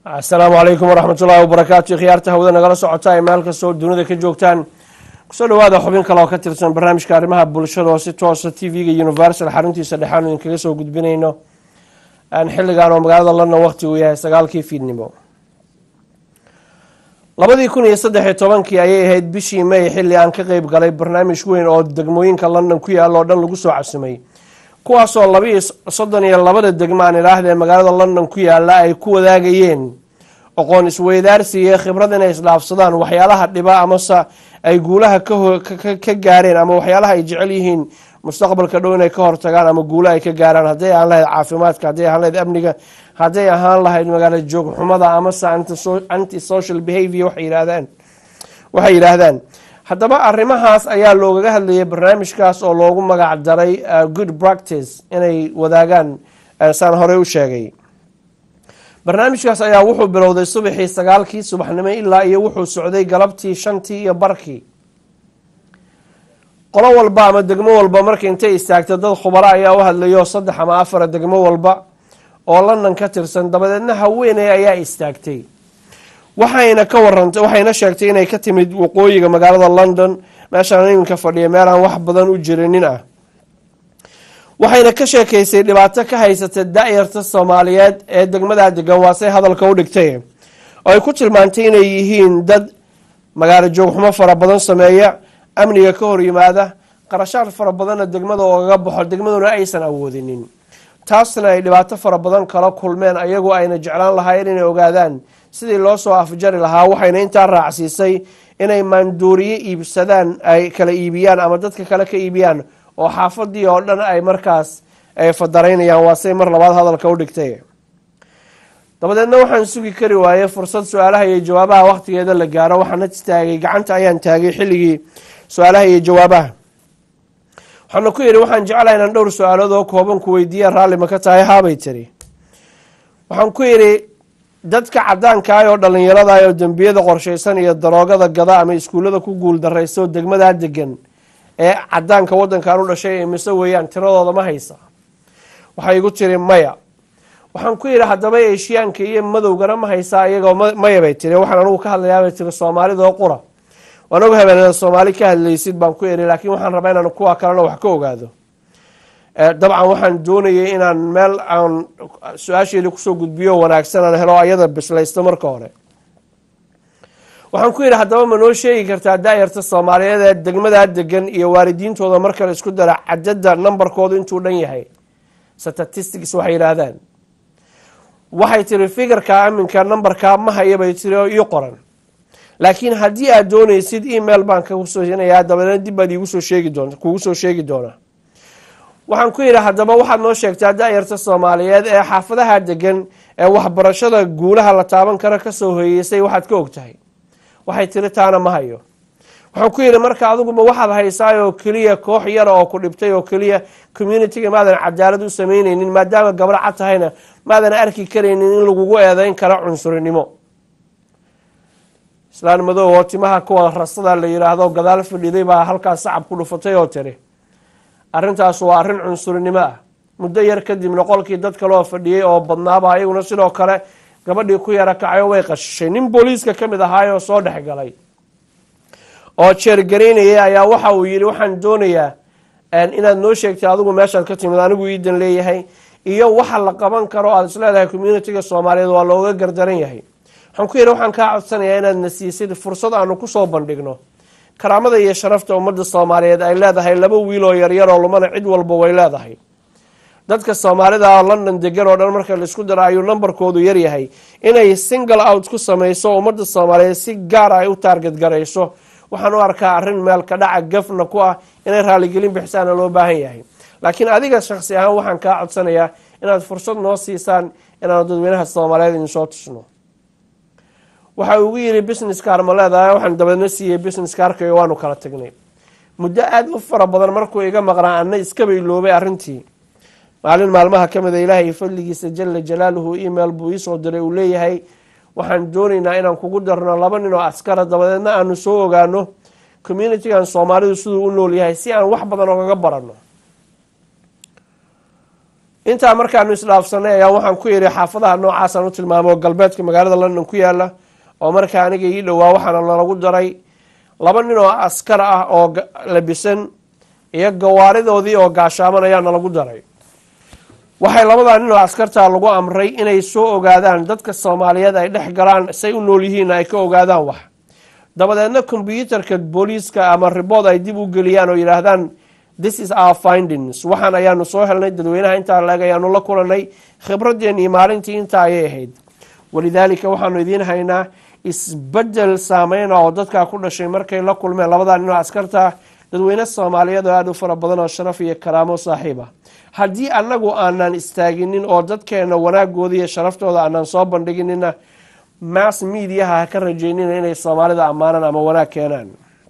asalaamu calaykum waraxmat ullahi wabarakaatu khiyaarta hawada nagala socota ay meel kastoo dunida ka joogtaan kusoo dhawaada xubin kale oo ka tirsan barnaamijka arrimaha bulshada oo si toosa t v-ga universal xaruntiisa dhexaanu idinkaga soo gudbinayno xilligan oo magaalada london waqti uu yahay sagaalkii fiidnimo labadii kun iyo saddexiyo tobankii ayay ahayd bishii may xilli aan ka qeyb galay barnaamij weyn oo degmooyinka london ku yaalla oo dhan lagu soo casimay kuwaasoo labiiyo soddon iyo labada degmo aan idhaahdee magaalada london ku yaalla ay ku wadaagayeen aqoon isweydaarsi iyo khibrad inay isdhaafsadaan waxyaalaha dhiba amase ay guulaha ka gaareen ama waxyaalaha ay jecel yihiin mustaqbalka dhow inay ka hortagaan ama guulo ay ka gaaraan hadday ahaan lahayd caafimaadka hadday ahaan lahayd amniga hadday ahaan lahayd magaalo joogxumada amase anti social behavior waxay yidhaahdaan waxay yidhaahdaan haddaba arrimahaas ayaa loogaga hadlayay barnaamijkaas oo loogu magac daray good practice inay wadaagaan saan horey u sheegay barnaamijkaas ayaa wuxuu bilowday subaxii sagaalkii subaxnimo ilaa iyo wuxuu socday galabtii shantii iyo barkii qolo walba ama degmo walba marka intay istaagta dad khubaro ayaa u hadlayo saddex ama afara degmo walba oo london ka tirsan dabadeedna haweeney ayaa istaagtay waxayna ka warantay waxayna sheegtay inay ka timid waqooyiga magaalada london meeshaan iminka fadhiya meel aan wax badan u jirinin ah waxayna ka sheekaysay dhibaato ka haysata da-yarta soomaaliyeed ee degmadaa degan waasey hadalka u dhigtay oo ay ku tilmaantay inay yihiin dad magaalo joogxumo fara badan sameeya amniga ka hor yimaada qarashaad fara badanna degmada oogaga baxo degmaduna aysan awoodinin taasna ay dhibaato fara badan kala kulmeen ayagu ayna jeclaan lahaayeen inay ogaadaan sidii loo soo afjari lahaa waxayna intaa raacsiisay inay maanduuriye iibsadaan ay kala iibiyaan ama dadka kale ka iibiyaan oo xaafadii oo dhan ay markaas ay fadaraynayaan waasey mar labaad hadalka u dhigtay dabadeedna waxaan sugi kari waayey fursad su-aalaha iyo jawaabaha waqtigeeda la gaaro waxaana taagay gacanta ayaan taagay xilligii su-aalaha iyo jawaabaha waxaana ku yidhi waxaan jeclaha inaan dhowr su-aalood oo kooban ku weydiiya raalli ma ka tahay haabay tiri waxaan ku yidhi dadka cadaankaah oo dhalinyarada oo dembiyada qorshaysan iyo daroogada gada ama iskuullada ku guul daraysa oo degmadaa degan ee cadaanka wadankan u dhashay mise weeyaan tiradooda ma haysa waxay igu tiri maya waxaan ku yidhi haddaba eshiyaanka iyo madowgana ma haysaa iyagoo maya bay tiri waxaan anugu ka hadlayaabay tiri soomaalidoo qura waan og habeenada soomaali ka hadlaysid baan ku iri laakiin waxaan rabaa inaan kuwa kalena wax ka ogaado dabcan waxaan doonayay inaan meel aan su-aasheeda kusoo gudbiyo wanaagsan aan helo ayada bislaysto marka hore waxaan ku yidhi haddaba ma noo sheegi kartaa da-yarta soomaaliyeed ee degmadaa degan iyo waalidiintooda marka la isku dara cadada nambarkoodu intuu dhan yahay statistics waxay yidhaahdaan waxay tiri figarka aminka nambarkaa ma haya bay tiri oo ii qoran laakiin haddii aad doonaysid email baan kagu soo sinayaa dabadeedna dib baad iigu soo sheegi doonta kugu soo sheegi doonaa waxaan ku yidhi haddaba waxaad noo sheegtaa da-yarta soomaaliyeed ee xaafadaha degan ee waxbarashada guulaha la taaban karo kasoo hoyeysay waxaad ka og tahay waxay tiri taana ma hayo waxaan ku yidhi marka adiguma waxaad haysaay oo keliya koox yara oo ku dhibtay oo keliya communitiga maadan cadaalad u samaynaynin maadaama gabro cad tahayna maadan arki karaynin in lagugu eedeyn karo cunsurinimo islaan madow oo timaha kuwa rasada la yidhaahdo gadaal fadhiday baa halkaas sacab ku dhufatay oo tiri arrintaas waa arrin cunsurinimo ah muddo yar kadibna qolkii dad kaleoo fadhiyey oo badnaaba ayaguna sidoo kale gabadhii ku yara kacayo way qashishay nin booliiska ka mid ahaayoo soo dhex galay oo jeergaraynayay ayaa waxa uu yidhi waxaan doonayaa inaad noo sheegtay adigu meeshaad ka timid anigu iidan leeyahay iyo waxa la qaban karo aad isleedahay communitiga soomaaliyeed waa looga gardaran yahay waxaan ku yidhi waxaan kaa codsanayaa inaad na siisid fursad aanu kusoo bandhigno karaamada iyo sharafta ummadda soomaaliyeed ay leedahay laba wiil oo yaryar oo lumana cid walba way leedahay dadka soomaalida london degan oo dhan marka laisku daro ayuu nambarkoodu yaryahay inay single out ku samayso ummadda soomaaliyeed si gaar ay u taarget garayso waxaan u arkaa arrin meel ka dhaca gafna ku ah inay raaligelin bixisaana loo baahan yahay laakiin adiga shaksi ahaan waxaan kaa codsanayaa inaad fursad noo siisaan inaanu dadweynaha soomaaliyeed idin soo tusno waxa ugu yidhi business kaar ma leedahay waxaan dabeedna siiyey business kaarkayo waanu kala tagnay muddo aada u fara badan markuu iga maqnaa ana iskaba iloobay arrintii maalin maalmaha ka mida ilaahay fadligiisa jala jalaaluhu email buu iisoo diray uu leeyahay waxaan doonaynaa inaan kugu darno laba nin oo askara dabadeedna aanu soo ogaano communitigan soomaalidu siduu u nool yahay si aan wax badan ogaga baranno intaa markaanu isdhaafsanay ayaa waxaan ku yidhi xaafadaha noocaasaan u tilmaamo galbeedka magaalada london ku yaala oo markaa aniga ii dhowaa waxaana lalagu daray laba nin oo askar ah oo labisan iyo gawaaridoodii oo gaashaaman ayaa nalagu daray waxay labadaa nin oo askartaa lagu amray inay soo ogaadaan dadka soomaaliyeed ay dhex galaan say u nool yihiin ay ka ogaadaan wax dabadeedna kombyuutarka booliiska ama ribood ay dib u geliyaan oo yidhaahdaan this is our findings waxaan ayaanu soo helnay dadweynaha intaa laeg ayaanu la kulanay khibradeennii maalintii intaa ayay ahayd walidaalika waxaanu idiin haynaa isbedel saameyna oo dadkaa ku dhashay markay la kulmeen labadaa nin oo askarta dadweyne soomaaliyeed oo aada u fara badan oo sharaf iyo karaamo saaxiib ah haddii annagu aanan istaaginin oo dadkeena wanaagooda iyo sharaftooda aanan soo bandhiginina mass mediaha ha ka rajeynina inay soomaalida ammaanaan ama wanaag keenaan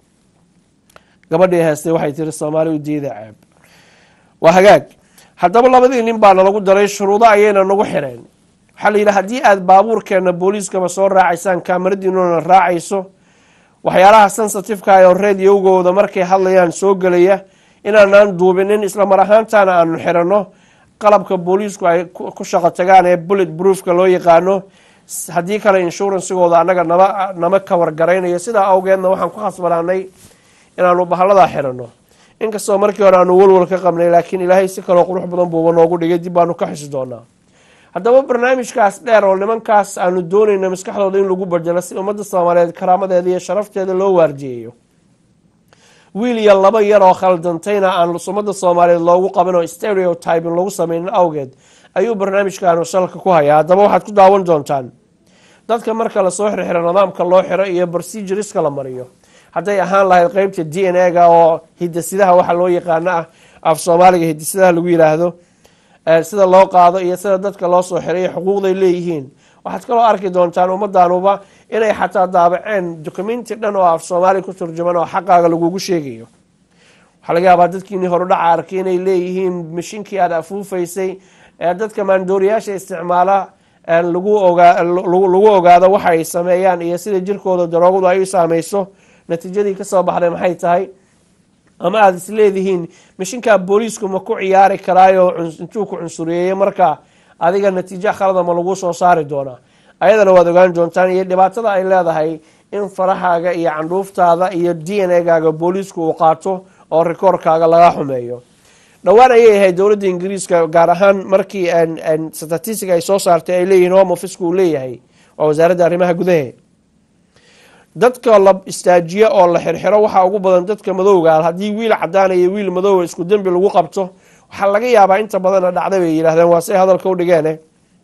gabadhii heestay waxay tiri soomaali u diida ceeb waa hagaag haddaba labadii nin baa nalagu daray shuruudo ayayna nagu xireen waxaa la yidhi haddii aada baabuurkeena booliiskaba soo raacaysaan kaamaradiinuna raacayso waxyaalaha sensitifeka oo radiogooda markay hadlayaan soo gelaya inaanaan duubinin isla mar ahaantaana aanu xiranno qalabka booliisku ay ku shaqo tagaan ee bullet broofka loo yaqaano haddii kale inshuransigooda annaga nama nama kawargaraynayo sidaa awgeedna waxaan ku khasbanaanay inaanu bahalladaa xiranno inkastoo markii hore aanu walwal ka qabnay laakiin ilaahay si kaloo qurux badan buuba noogu dhigay dib baanu ka xusi doonaa haddaba barnaamijkaas dheer oo nimankaas aanu doonayno maskaxdooda in lagu bedelo si ummadda soomaaliyeed karaamadeeda iyo sharafteeda loo waardiyeeyo wiil iyo laba yar oo khaldantayna aan ummadda soomaaliyeed loogu qabin oo stereotyping lagu sameynin awgeed ayuu barnaamijkaanu salka ku hayaa haddaba waxaad ku daawan doontaan dadka marka lasoo xirxiro nidaamka loo xiro iyo proceduriska la mariyo hadday ahaan lahayd qeybta d n a-ga oo hidasidaha waxa loo yaqaano ah af soomaaliga hidasidaha lagu yiraahdo sida loo qaado iyo sida dadka loo soo xiray xuquuqday leeyihiin waxaad kaloo arki doontaan ummadaanuba inay xataa daabaceen documenti dhan oo af soomaali ku turjuman oo xaqaaga lagugu sheegayo waxaa laga yaabaa dadkiini horudhaca arkay inay leeyihiin mashiinkii aada afuufaysay ee dadka maandooriyaasha isticmaala lagu lagu ogaado waxa ay sameeyaan iyo sida jirkooda daroogadu ay u saameyso natiijadii kasoo baxday maxay tahay ama aada is leedihiin mashinkaa booliisku ma ku ciyaari karaayo intuu ku cunsuriyeeyo marka adiga natiijo khalada ma lagu soo saari doonaa ayadana waad ogaan doontaan iyo dhibaatada ay leedahay in farahaaga iyo candhuuftaada iyo d n a gaaga booliisku uu qaato oo rikoorkaaga laga xumeeyo dhowaan ayay ahayd dowladda ingiriiska gaar ahaan markii statistic ay soo saartay ay leeyihiin home officeka uu leeyahay waa wasaaradda arrimaha gudahe dadka la istaajiyo oo la xirxiro waxaa ugu badan dadka madowga haddii wiil cadaana iyo wiil madowga isku dembi lagu qabto waxaa laga yaabaa inta badana dhacday bay yidhahdeen waa say hadalka u dhigeen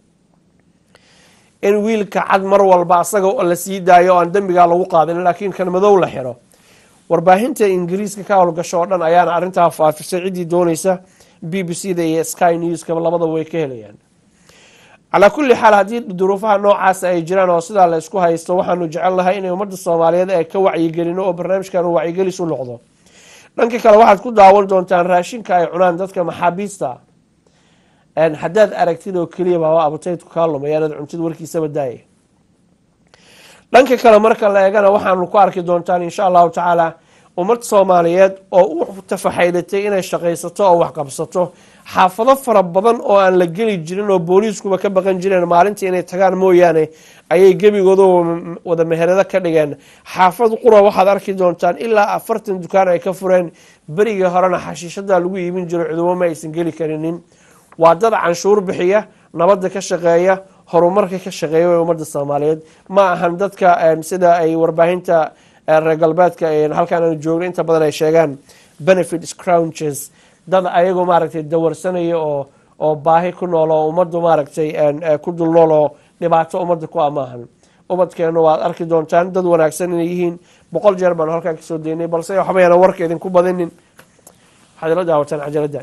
in wiilka cad mar walba asaga la sii daayo oo aan dembigaa lagu qaadin laakiin kan madow la xiro warbaahinta ingiriiska ka howlgasho oo dhan ayaana arrintaa faafisay ciddii dooneysa b b c da iyo sky newskaba labadaba way ka helayaan calaa kulli xaal haddii duruufaha noocaasa ay jiraan oo sidaa la isku haysto waxaanu jecelnahay inay ummadda soomaaliyeed ay ka wacyigelino oo barnaamijkan uu wacyigelis u noqdo dhanka kale waxaad ku daawan doontaan raashinka ay cunaan dadka maxaabiista haddaad aragtid oo keliya baaba abataydku kaa lumay anaad cuntid warkiisaba daaya dhanka kale marka la eegana waxaanu ku arki doontaan insha allahu tacaala ummad soomaaliyeed oo u tafaxaydatay inay shaqaysato oo waxqabsato xaafado fara badan oo aan la geli jirin oo booliiskuba ka baqan jireen maalintii inay tagaan mooyaane ayay gebigooda wada meherado ka dhigeen xaafad qura waxaad arki doontaan ilaa afartan dukaan ay ka fureen berigii horena xashiishada lagu iibin jiro cudubo ma aysan geli karinin waa dad canshuur bixiya nabadda ka shaqeeya horumarka ka shaqeeya ee ummadda soomaaliyeed ma ahan dadka sida ay warbaahinta reer galbeedka halkaan aanu joogno inta badan ay sheegaan benefit scrounches dad ayagoo maaragtay dawarsanaya oo oo baahi ku nool oo ummaddu maaragtay ku dul nool oo dhibaato ummadda ku amaahan ubadkeenu waad arki doontaan dad wanaagsan inay yihiin boqol jeer baanu halkaan kasoo daynay balse waxbayana warka idinku badinin waxaad ila daawataan cajaladdan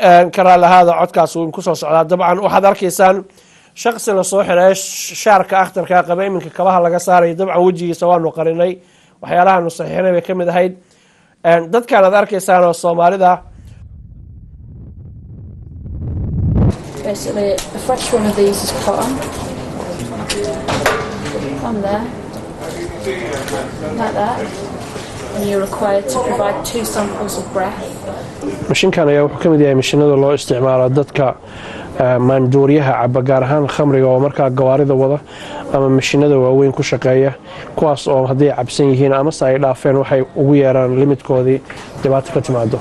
karaalahaada codkaas uu kusoo socdaa dabcan waxaad arkaysaan shaqsi la soo xiray shaarka akhtarka qaba iminka kabaha laga saarayo dabcan wejigiisa waanu qarinay waxyaalahaanu saxiixinay bay ka mid ahayd dadkan aad arkaysaan oo soomaalida Basically, a fresh one of these is put on. On there. Like that. And you're required to provide two samples of breath. mashinkan ayaa wuxuu ka mid yahay mashinada loo isticmaalo dadka maanduuriyaha caba gaar ahaan khamriga oo markaa gawaarida wada ama mashinada waaweyn ku shaqeeya kuwaas oo hadday cabsan yihiin amase ay dhaafeen waxay ugu yeeraan limidkoodii dhibaato ka timaado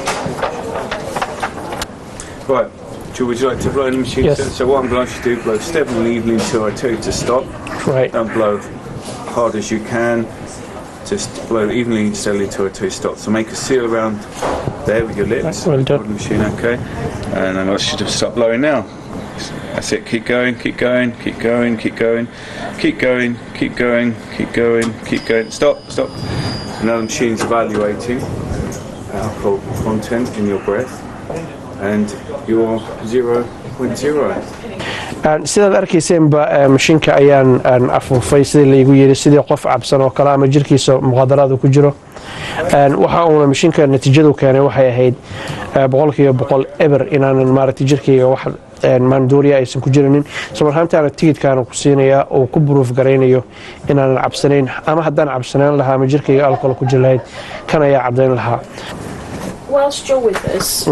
Right. Joe, would you like to blow in the machine? Yes. So, so what I'm going to do, blow steadily evenly until I tell you to stop. Right. Don't blow hard as you can. Just blow evenly and steadily until I tell you to stop. So make a seal around there with your lips. Right, well done. Hold the machine, okay. And then I should have stopped blowing now. That's it. Keep going, keep going, keep going, keep going, keep going, keep going, keep going, keep going. Stop, stop. Now the machine's evaluating alcohol content in your breath and you're 0.0. sidaad arkayseenba mashiinka ayaan afuufay sidii laygu yiri sidii qof cabsan oo kale ama jirkiisa muqaadaraadu ku jiro waxa uuna mashiinka natiijadu keenay waxay ahayd boqolkiiba boqol eber inaanan maaragtay jirkayga wax maanduuriya aysan ku jirinin islamarhaantaana tigidkaana ku siinayaa oo ku buruuf garaynayo inaanan cabsanayn ama haddaan cabsanaan lahaa ama jirkayga alcohol ku jiri lahayd kan ayaa caddayn lahaa Whilst you're with us,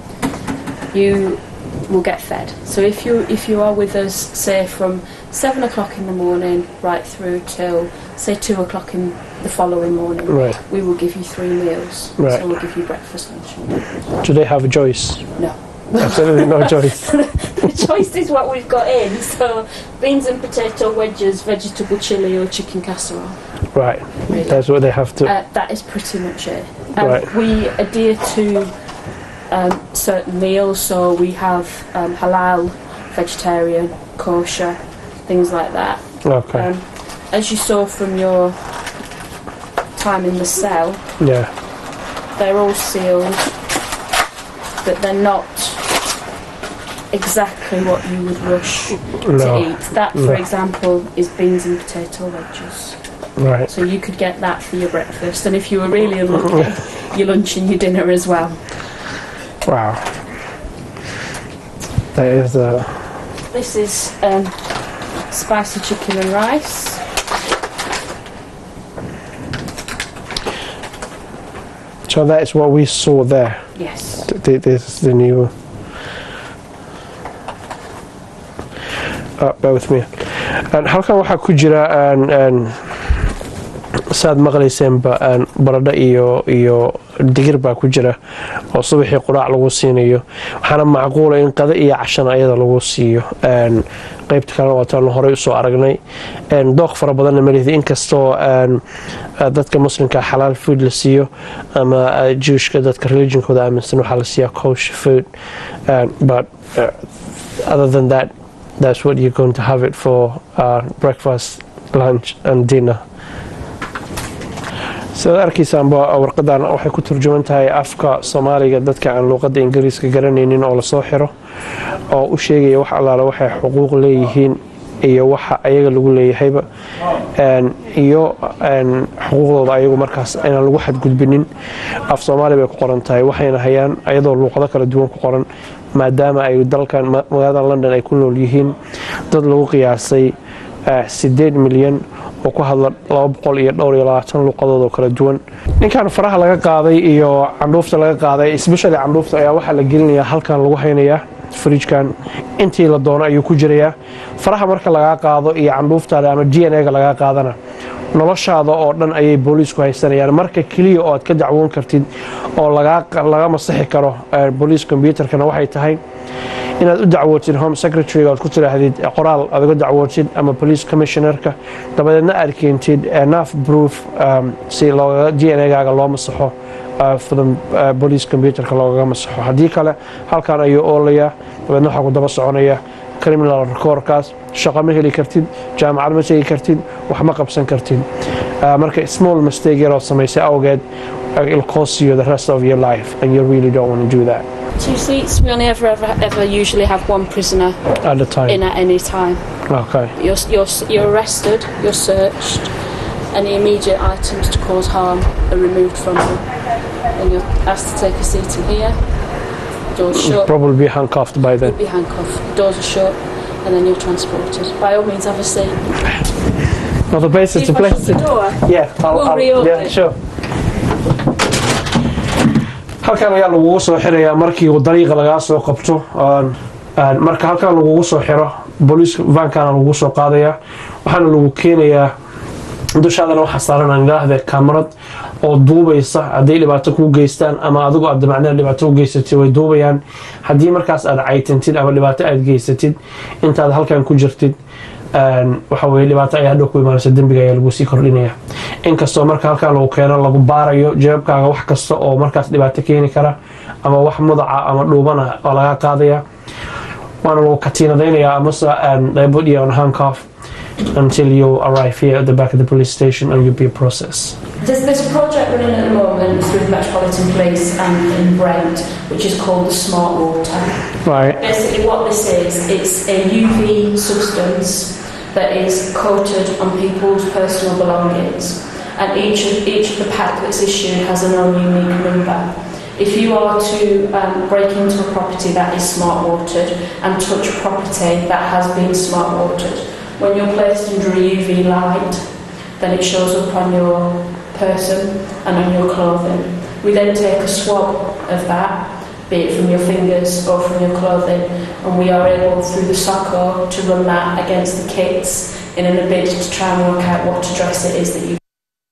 you will get fed. So if you if you are with us, say from seven o'clock in the morning right through till say two o'clock in the following morning, Right. we will give you three meals. Right. So we'll give you breakfast, lunch, and dinner. do they have a choice No. absolutely no choice the choice is what we've got in. So beans and potato wedges, vegetable chili, or chicken casserole. right Really. that's what they have to Uh, that is pretty much it. Um, Right. We adhere to um, certain meals, so we have um, halal, vegetarian, kosher, things like that. okay Um, as you saw from your time in the cell, yeah they're all sealed, but they're not exactly what you would rush No. to eat. That, for No. example, is beans and potato wedges. right So you could get that for your breakfast, and if you were really unlucky, your lunch and your dinner as well. wow that is uh, This is um, spicy chicken and rice. so that is what we saw there Yes. Th- th- this is the new uh, bear with me And halkan waxaa ku jira aan- aan saad maqlayseenba aan baradho iyo iyo digir baa ku jira oo subaxii quraac lagu siinayo waxaana macquula in qada iyo cashana ayada lagu siiyo Een, qaybta kalena waataanu horey usoo aragnay Een, dooq fara badanna malihdi inkastoo een, uh, dadka muslimka xalaal food la siiyo ama uh, jewishka dadka religionkooda aaminsan waxaa la siiyaa kosher food Een, but uh, other than that that's what you're going to have it for uh, breakfast lunch and dinner sidaad arkaysaanba warqadan waxay ku turjuman tahay afka soomaaliga dadka aan luuqadda ingiriiska garanaynin oo lasoo xiro oo u sheegaya wax allaale waxay xuquuq leeyihiin iyo waxa ayaga lagu leeyahayba Een, iyo een, xuquuqdooda ayagu markaas inaan lagu xadgudbinin af soomaali bay ku qoran tahay waxayna hayaan ayadoo luuqado kala duwan ku qoran maadaama ay dalkan ma- magaalada london ay ku nool yihiin dad lagu qiyaasay eh, sideed milyan oo ku hadla laba boqol iyo dhowr iyo labaatan luuqadood oo kala duwan ninkan faraha laga qaaday iyo candhuufta laga qaaday especially candhuufta ayaa waxaa la gelinayaa halkan lagu haynayaa fridjkan intii la doono ayuu ku jirayaa faraha marka lagaa qaado iyo candhuuftaada ama d n a ga lagaa qaadana noloshaada oo dhan ayay booliisku haysanayaan marka keliya oo aad ka dacwoon kartid oo lagaa laga masixi karo eh, booliis combyuterkana waxay tahay inaad u dacwootid home secretary oad ku tidhaahdid eh, qoraal aad uga dacwootid ama police commissionerka dabadeedna aad keentid enough proof um, si looga d n a gaaga loo masaxo uh, for the uh, police computerka loogaga masaxo haddii kale halkan ayuu oolayaa dabeedna waxaa ku daba soconaya criminal recordkaas shaqo ma heli kartid jaamacad ma tegi kartid wax ma qabsan kartid Uh, marka small mistake yarood samaysay awgeed uh, it'll cost you the rest of your life, and you really don't want to do that Two seats. We only ever ever ever usually have one prisoner at the time. in at any time. Okay. You're you're you're arrested. You're searched. Any immediate items to cause harm are removed from you, and you're asked to take a seat in here. Doors shut. Probably be handcuffed by then. You'll be handcuffed. Doors are shut, and then you're transported. By all means, have a seat. Well, the base is If the I place. shut the to- door, Yeah, I'll, We'll I'll, reopen. yeah, sure. halkan ayaa lagugu soo xirayaa markii uu dariiqa lagaa soo qabto Aan- aan- marka halkan lagugu soo xiro booliiska vankana lagugu soo qaadayaa waxaana lagu keenayaa dushaadana waxaa saaran angaahda kamarad oo duubaysa hadday dhibaato kuu geystaan ama adigu aad damacnada dhibaato u geysatid way duubayaan haddii markaas aad caytantid ama dhibaato aad geysatid intaad halkan ku jirtid een, waxa weye dhibaato ayaa hadhow ku imaanaysa dembiga ayaa lagu sii kordhinaya inkastoo marka halkan lagu keeno lagu baarayo jeebkaaga wax kasta oo markaas dhibaato keeni kara ama wax mudaca ama dhuubana oo laga qaadaya waana lagu katiinadaynaya amase um, they put you on handcuff until you arrive here at the back of the police station and you'll be processed. There's, there's a project running at the moment through the Metropolitan Police and in Brent, which is called the Smart Water. Right. Basically, what this is, it's a UV substance that is coated on people's personal belongings, and each of, each of the pack that's issued has an own unique number. If you are to um, break into a property that is smart watered and touch property that has been smart watered, when you're placed under a UV light, then it shows up on your person and on your clothing. We then take a swab of that, be it from your fingers or from your clothing, and we are able through the SOCO to run that against the kids in an bid to try and work out what dress it is that you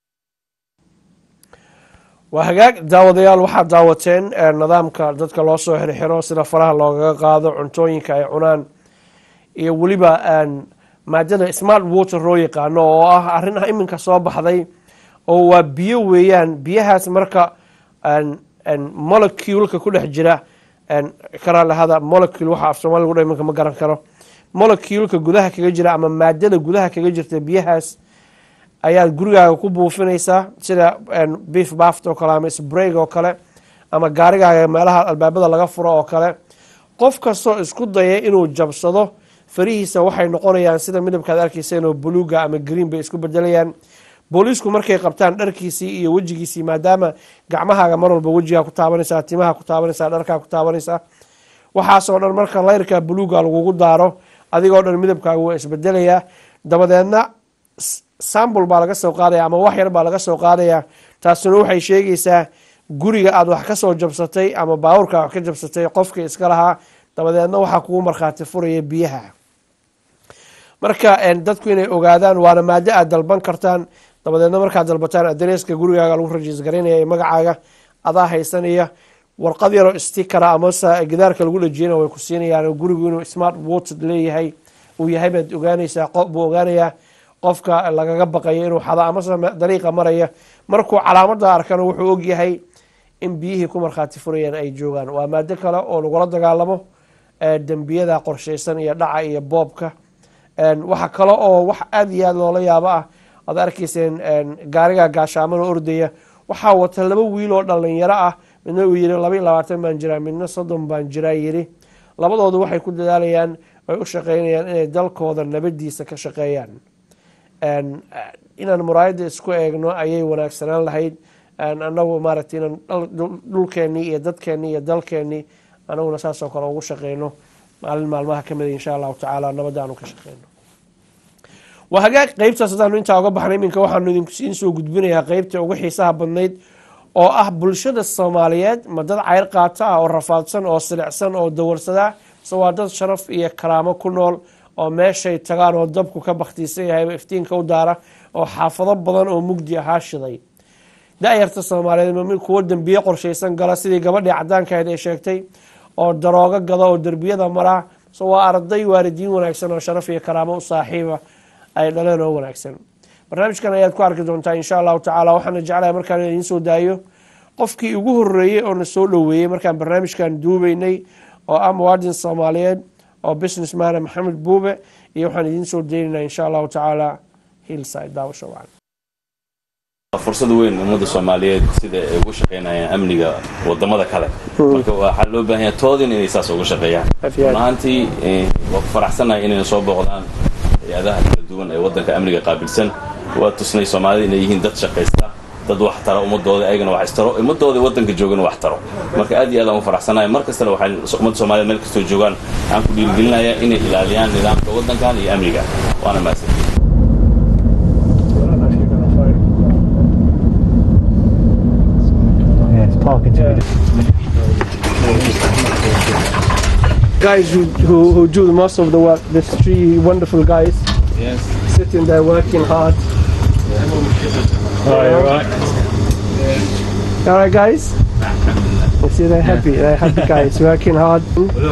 waa hagaag daawadayaal waxaad daawateen ee, nidaamka dadka loo soo xirxiro sida faraha loogaga qaado cuntooyinka ay cunaan iyo weliba een, maadada smart water loo yaqaano oo ah arrin iminka soo baxday oo waa biyo weeyaan biyahaas marka een, een, moleculeka ku dhex jira een, karaalahada molecule waxa af soomaali lagu dhaho iminka ma garan karo moleculeka gudaha kaga jira ama maadada gudaha kaga jirta biyahaas ayaad gurigaaga ku buufinaysaa sida een, beef baft oo kale ama sprayg oo kale ama gaarigaaga meelaha albaabada laga furo oo kale qof kastoo isku daya inuu jabsado farihiisa waxay noqonayaan sida midabkaad arkaysa inuu buluuga ama green bay isku bedelayaan booliisku markay qabtaan dharkiisii iyo wejigiisii maadaama gacmahaaga mar walba wejigaa ku taabanaysaa timaha ku taabanaysaa dharkaa ku taabanaysaa waxaasoo dhan marka layrka buluuga lagugu daaro adigoo dhan midabkaaga waa isbedelayaa dabadeedna s- sambul baa laga soo qaadaya ama wax yar baa laga soo qaadaya taasina waxay sheegaysaa guriga aad wax ka soo jabsatay ama baawurka wax ka jabsatay qofkii iska lahaa dabadeedna waxaa kugu markhaati furaya biyaha marka een, dadku inay ogaadaan waana maado aad dalban kartaan dabadeedna markaad dalbataan adreeska gurigaaga lagu rajiis garaynaya ee magacaaga adaa haysanaya warqad yaroo stikara amase gidaarka lagu dhajiyana way ku siinayaan oo gurigu inuu smart water leeyahay uu yahay baad ogaanaysaa qof buu ogaanayaa qofka lagaga baqayo inuu xado amase me- dariiqa maraya markuu calaamada arkana wuxuu ogyahay in biyihii ku markhaati furayaan ay joogaan waa maado kale oo lagula dagaalamo ee dembiyada qorshaysan iyo dhaca iyo boobka Een, waxa kale oo wax aada iyo aada loola yaabo ah aad arkayseen een, gaariga gaashaamana ordaya waxaa wata laba wiil oo dhalinyaro ah midna uu yiri laba iyo labaatan baan jiraa midna soddon baan jiraa yiri labadoodu waxay ku dadaalayaan ay u shaqeynayaan inay dalkooda nabadiisa ka shaqeeyaan Een, inaan muraayada isku eegno ayay wanaagsanaan lahayd Een, anagu maaragtay inaan dhal- dhul- dhulkeenii iyo dadkeenii iyo dalkeenii anaguna saasoo kale ugu shaqeyno maalin maalmaha ka mida insha allahu tacaala nabadda aanu ka shaqeyno waa hagaag qeybtaas haddaanu intaa uga baxnay iminka waxaanu idinkusiin soo gudbinayaa qeybta ugu xiisaha badnayd oo ah bulshada soomaaliyeed ma dad ceyr qaata ah oo rafaadsan oo silicsan oo dawarsada mise waa dad sharaf iyo karaamo ku nool oo meeshay tagaan oo dabku ka baktiisan yahay iftiinka u daara oo xaafado badan oo mugdi ahaa shiday da-yarta soomaaliyeed ma mid kuwo dembiye qorshaysan gala sidii gabadhii cadaanka ahayd ay sheegtay oo daroogo gada oo derbiyada mara so waa arday waalidiin wanaagsan oo sharaf iyo karaamo u saaxiiba ay dhaleen oo wanaagsan barnaamijkan ayaad ku arki doontaa insha allahu tacaala waxaana jeclahay markaan idiin soo daayo qofkii ugu horeeyey oo na soo dhoweeyey markaan barnaamijkan duubeynay oo ah muwaadin soomaaliyeed oo businessman maxamed buube iyo waxaan idiin soo daynaynaa insha allahu tacaala hillside daawasho wacan fursad weyn ummadda soomaaliyeed sida ay ugu shaqaynayaan amniga wadamada kale marka waxaa loo baahan yahay toodin inay saas uga shaqeeyaan Afiyaad. run ahaantii eh, waa ku faraxsanahay inayna soo booqdaan hay-adaha kala duwan ee waddanka amniga qaabilsan waa tusnay soomaalida inay yihiin dad shaqaysta dad wax tara ummadooda ayagana wax istaro ummadooda waddanka joogana wax taro marka aad iyo aad aan u faraxsanahay mar kastana waxaan ummadda soomaaliyed meel kastoo joogaan waxaan ku dhiirigelinayaa inay ilaaliyaan nidaamka waddankan iyo amniga waana mahadsan guys who, who, who do most of the work. There's three wonderful guys. Yes. Sitting there working hard. Oh, you're right. All right, guys. You see, they're happy. They're happy guys working hard.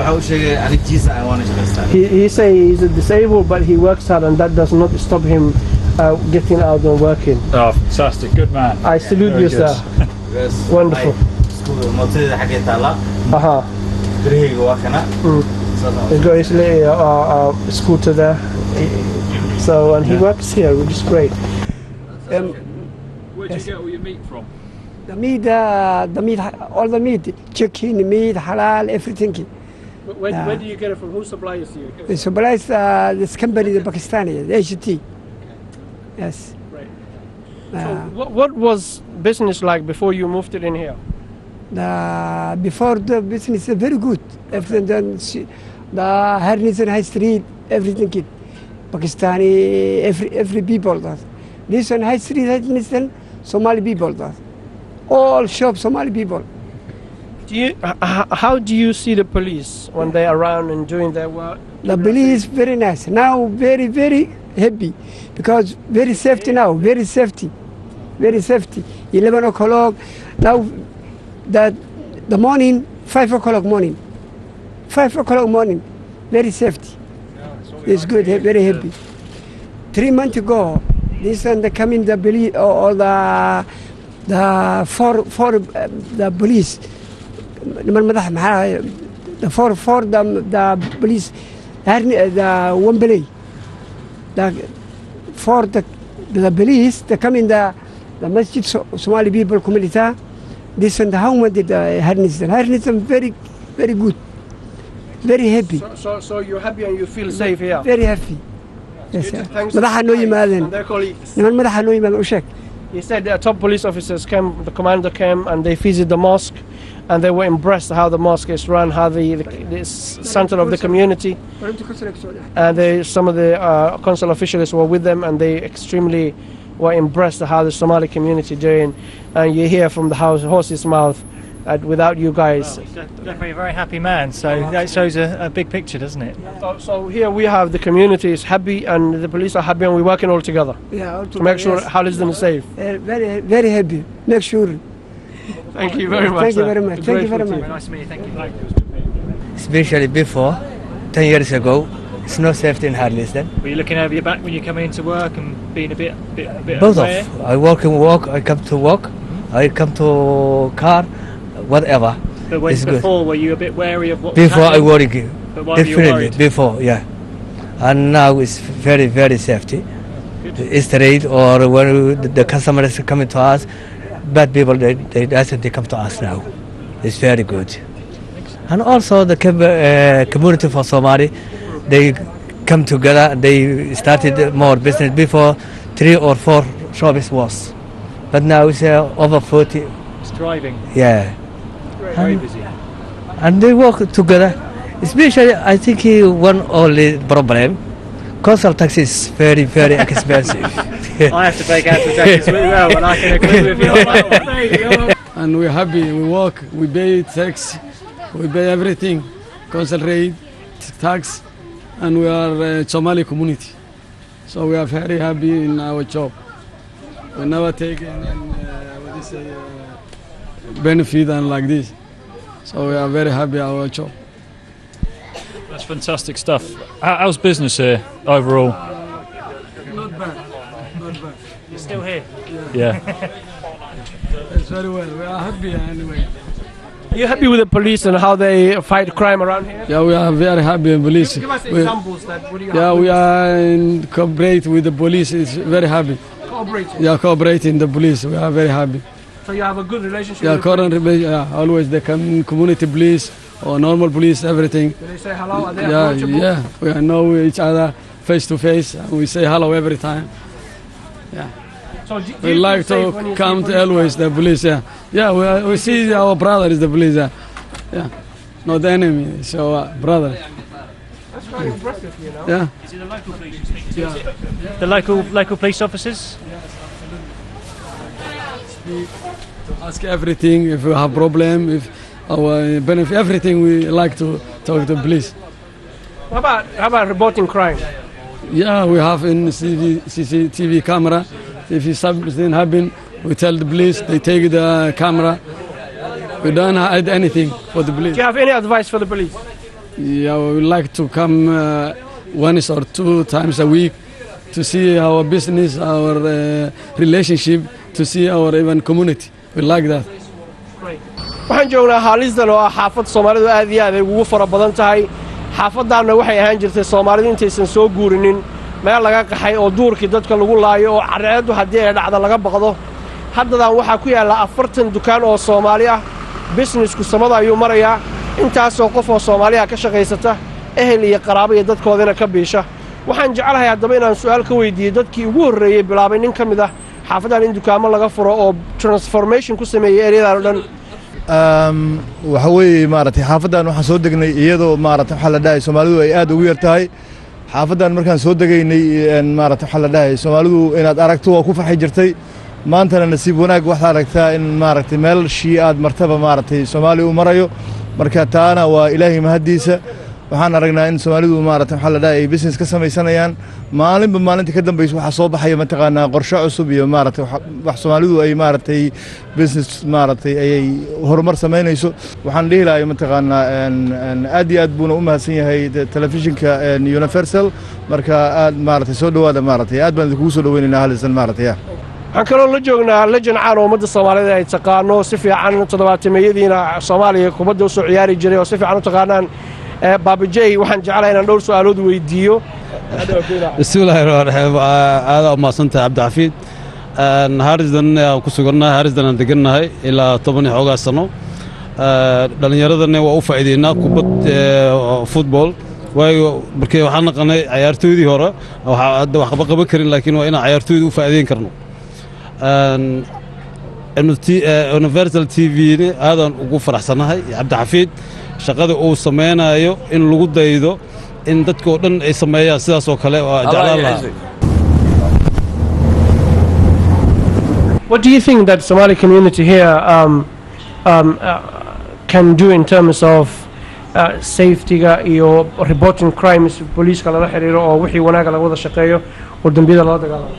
He, he say he's a disabled, but he works hard, and that does not stop him uh, getting out and working. Oh, fantastic. Good man. I salute Very you, good. sir. Wonderful. mootadeda xaggee taallaa Uh huh. birahayga waa kana He's got his little uh, uh, scooter there. So, and he works here, which is great. Um, Where'd you get all your meat from? the meat, uh, the meat, all the meat, chicken, meat, halal, everything. Where, Yeah. where do you get it from? Who supplies you? The supplies uh, this company, the Pakistani, the HT. Yes. Right. Uh, So what, what was business like before you moved it in here? the, before the business is very good. Everything done. she- The Harnison High Street, everything. It. Pakistani, every every people that. This one High Street, Harnison, Somali people that. All shop Somali people. Do you, h- h- how do you see the police when they're around and doing their work? The police very nice. Now very very happy because very safety now. Very safety, very safety. Eleven o'clock now. That the morning five o'clock morning. Five o'clock morning. Very safety. It's good. he- Very happy. Three months ago, this and the coming the police or, or the the four four uh, the police. niman madax maxaa ahaye? the four four the the police Harni- uh, the Wembley the for the the police the come in the the masjid so, Somali people community this and how much did uh, Harnison Harnison very very good very happy So, so, so you're happy and you feel safe here? very happy yes sir. Thanks to madaxa the noo guys yimaadeen and their colleagues. niman madaxa noo yimaadeen u sheeg He said the top police officers came, the commander came, and they visited the mosque, and they were impressed how the mosque is run, how the, the, the s- center of the community, and they, some of the uh, consul officials were with them, and they extremely were impressed how the Somali community doing, and you hear from the house, horse's mouth that without you guys. Definitely a very happy man. So that shows a, a big picture, doesn't it? So, so here we have the community is happy, and the police are happy, and we're working all together yeah to make sure yes. Halisden is safe. Uh, very very happy make sure Thank you very much. Thank you sir. very much. Thank you very Grateful to much. Nice to meet you. Thank you. especially before 10 years ago it's no safety in Harlesden Were you looking over your back when you're coming into work and being a bit, bit, a bit both aware? of I work and walk I come to work I come to car whatever But when it's good. before, were you a bit wary of what? was before I happening? worry But why were you definitely worried? before yeah and now it's very very safety Good. straight or when the, the customers are coming to us bad people they, they that's they come to us now it's very good and also the com- uh, community for Somali they come together they started more business before three or four shops was but now it's uh, over 40 It's driving. yeah Very And- busy. and they work together. Especially, I think he one only problem. Council tax is very, very expensive. I have to pay council tax as well, and I can agree with you on that one. and we're happy. We work, we pay tax, we pay everything, council rate, tax, and we are a Somali community. So we are very happy in our job. We never take any, uh, what do you say, uh, benefit and like this. So we are very happy our job. That's fantastic stuff. How, how's business here overall? Not bad, not bad. You're still here. Yeah. It's very well. We are happy anyway. Are you happy with the police and how they fight crime around here? Yeah, we are very happy in police. Give us We- examples that what do you yeah, have? we are in cooperate with the police. It's very happy. cooperating. Yeah, cooperating the police. We are very happy. So you have a good relationship Yeah, with the current police. rela- yeah, always the com- community police or normal police, everything. Do they say hello? Are they Yeah, approachable? yeah. We know each other face to face. and We say hello every time. Yeah. So do, do We you like feel safe when to you come see to police always the police. Yeah, yeah. We, are- we see our brother is the police. Yeah, yeah. Not the enemy. So uh, brother. That's very impressive, you know. Yeah. Is it the local police you speak to? Is it the local local police officers? Ask everything if we have problem, if our benefit, everything. We like to talk to police. How about how about reporting crime? Yeah, we have in CV, CCTV camera. If something happen, we tell the police. They take the camera. We don't hide anything for the police. Do you have any advice for the police? Yeah, we would like to come uh, once or two times a week to see our business, our uh, relationship, to see our even community. We like that. waxaan joognaa haalisdan oo ah xaafad soomaalidu aad iyo aad ay ugu fara badan tahay xaafaddaanna waxay ahaan jirtay soomaalidu intaysan soo guurinin meel laga qaxay oo duurkii dadka lagu laayo oo cadceeddu haddii ay dhacda laga baqdo haddadan waxaa ku yaalla afartan dukaan oo soomaali ah bisnesku samada ayuu marayaa intaasoo qof oo soomaaliha ka shaqaysata ehel iyo qaraabo iyo dadkoodina ka biisha waxaan jeclahay haddaba inaan su'aal ka weydiiyo dadkii ugu horreeyey bilaabay nin ka mid ah xaafaddan in dukaamo laga furo oo transformation ku sameeyey eryadan oo dhan waxa weeye maaragtay xaafaddan waxaan soo degnay iyadoo maaragtay waxaa la dhahay soomaalidu ay aad ugu yar tahay xaafaddan markaan soo degaynay maaragtay waxaa la dhahay soomaalidu inaad aragto waa ku farxi jirtay maantana nasiib wanaag waxaad aragtaa in maaragtay meel shii aad martaba maaragtay soomaali u marayo marka taana waa ilaahay mahaddiisa waxaan aragnaa in soomaalidu maaragtay waxaa la dhahay ay business ka samaysanayaan maalinba maalinta ka dambaysa waxaa soo baxaya mataqaanaa qorshe cusub iyo maaragtay wax- wax soomaalidu ay maaragtay business maaragtay ayay horumar samaynayso waxaan dhihi lahay mataqaanaa en- en aad iyo aad buuna u mahadsan yahay te- telefishinka en universal marka aad maaragtay soo dhowaada maaragtay aad baan idinkugu soo dhoweynaynaa halisan maaragtay ya waxaan kaloo la joognaa lejan caan oo ummadda soomaaliyeed ay taqaano si fiican toddobaatameyadiina soomaaliya kubadda usoo ciyaari jiray oo si fiican u taqaanaan Eh, baabajey waxaan jeclahay inaan dhowr su'aalood weydiiyo bismillahi raxmaan raxiim aadaa umahadsantahay cabdixafiid harisdan aan ku sugannahay harisdan aan degannahay ilaa toban iyo xoogaa sano dhallinyaradana waa u faa'iideynaa kubad futbol waayo markii waxaan naqanay cayaartooydii hore waxaa hadda waxba qaban karin laakiin waa inaan cayaartooyda u faa'iideyn karno universal t v aadaan ugu faraxsannahay cabdixafiid shaqada uu samaynayo in lagu daydo in dadka oo dhan ay sameeyaan sidaas oo kale waa jeclaan lahaa What do you think that Somali community here um, um, uh, can do in terms of uh, safety-ga iyo reporting crimes booliiska lala xiriiro oo wixii wanaaga laga wada shaqeeyo oo dembiyada lala dagaalamo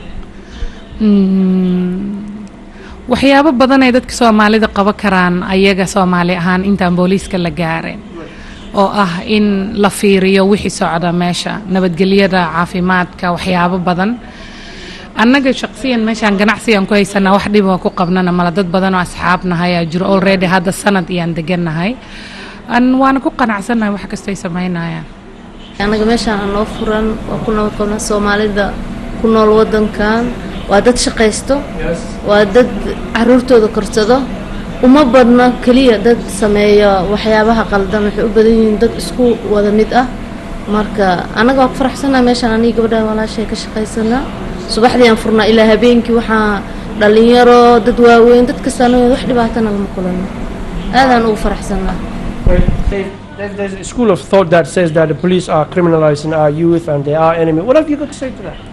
Mm, waxyaabo badan ay dadka soomaalida qaban karaan ayaga soomaali ahaan intaan booliiska la gaarin oo ah in la fiiriyo wixii socda meesha nabadgelyada caafimaadka waxyaabo badan annaga shaqsiyan meeshaan ganacsigan ku haysanaa wax dhiba ku qabnana mala dad badan oo asxaabnahay aa jiro already hadda sanad iyaan degannahay An- waana ku qanacsannahay wax kastay samaynayaan anaga meeshaan aan noo furan waa ku nabad qabnaa soomaalida ku nool wadankan waa dad shaqaysto waa dad caruurtooda korsado uma badna keliya dad sameeya waxyaabaha qaldan waxay u badan yihiin dad isku wada mid ah marka anaga waa ku faraxsanaa meeshaan aniga gabadhaan walaashay ka shaqaysanaa subaxdii aan furnaa ilaa habeenkii waxaa dhalinyaro dad waaweyn dad kastaan wax dhibaatana lama kulano aadaan ugu faraxsanaa There's, there's a school of thought that says that the police are criminalizing our youth and they are enemy. What have you got to say to that?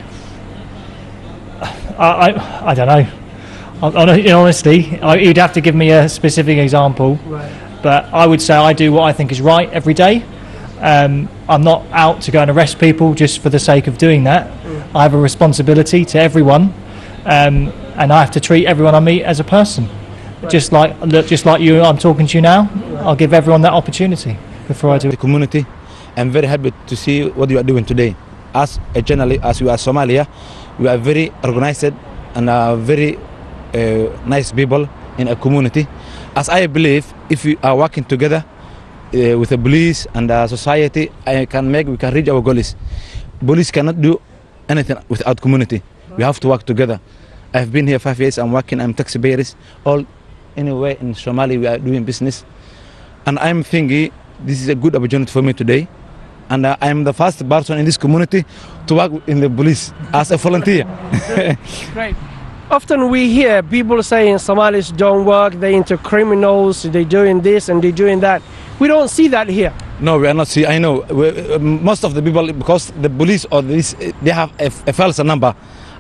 I, I, I don't know. Hon- hon- In honesty, I, you'd have to give me a specific example. Right. But I would say I do what I think is right every day. Um, I'm not out to go and arrest people just for the sake of doing that. I have a responsibility to everyone, um, and I have to treat everyone I meet as a person. Just like look, just like you, I'm talking to you now. I'll give everyone that opportunity before I do the community. I'm very happy to see what you are doing today. As a journalist, as we are Somalia, we are very organized and are very uh, nice people in a community. As I believe, if we are working together uh, with the police and the society, I can make we can reach our goals. Police cannot do anything without community. We have to work together. I've been here five years. I'm working. I'm taxi payers. All anywhere in Somalia we are doing business, and I'm thinking this is a good opportunity for me today. And uh, I'm the first person in this community to work in the police as a volunteer. Great. Often we hear people saying Somalis don't work, they're into criminals, they're doing this and they're doing that. We don't see that here. No, we are not. See, I know we, uh, most of the people because the police or this they have a, a false number.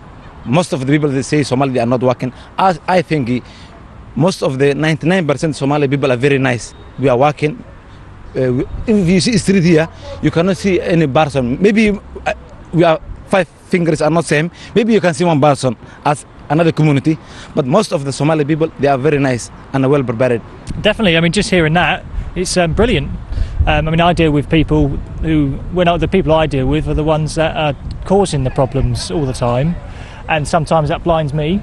Most of the people they say Somali they are not working. I, I think eh, most of the 99% Somali people are very nice. We are working. Uh, we- if you see street here, you cannot see any person. Maybe uh, we are five fingers are not same. Maybe you can see one person as another community, but most of the Somali people they are very nice and well prepared. Definitely. I mean, just hearing that, it's um, brilliant. Um, I mean, I deal with people who, when I, the people I deal with are the ones that are causing the problems all the time, and sometimes that blinds me.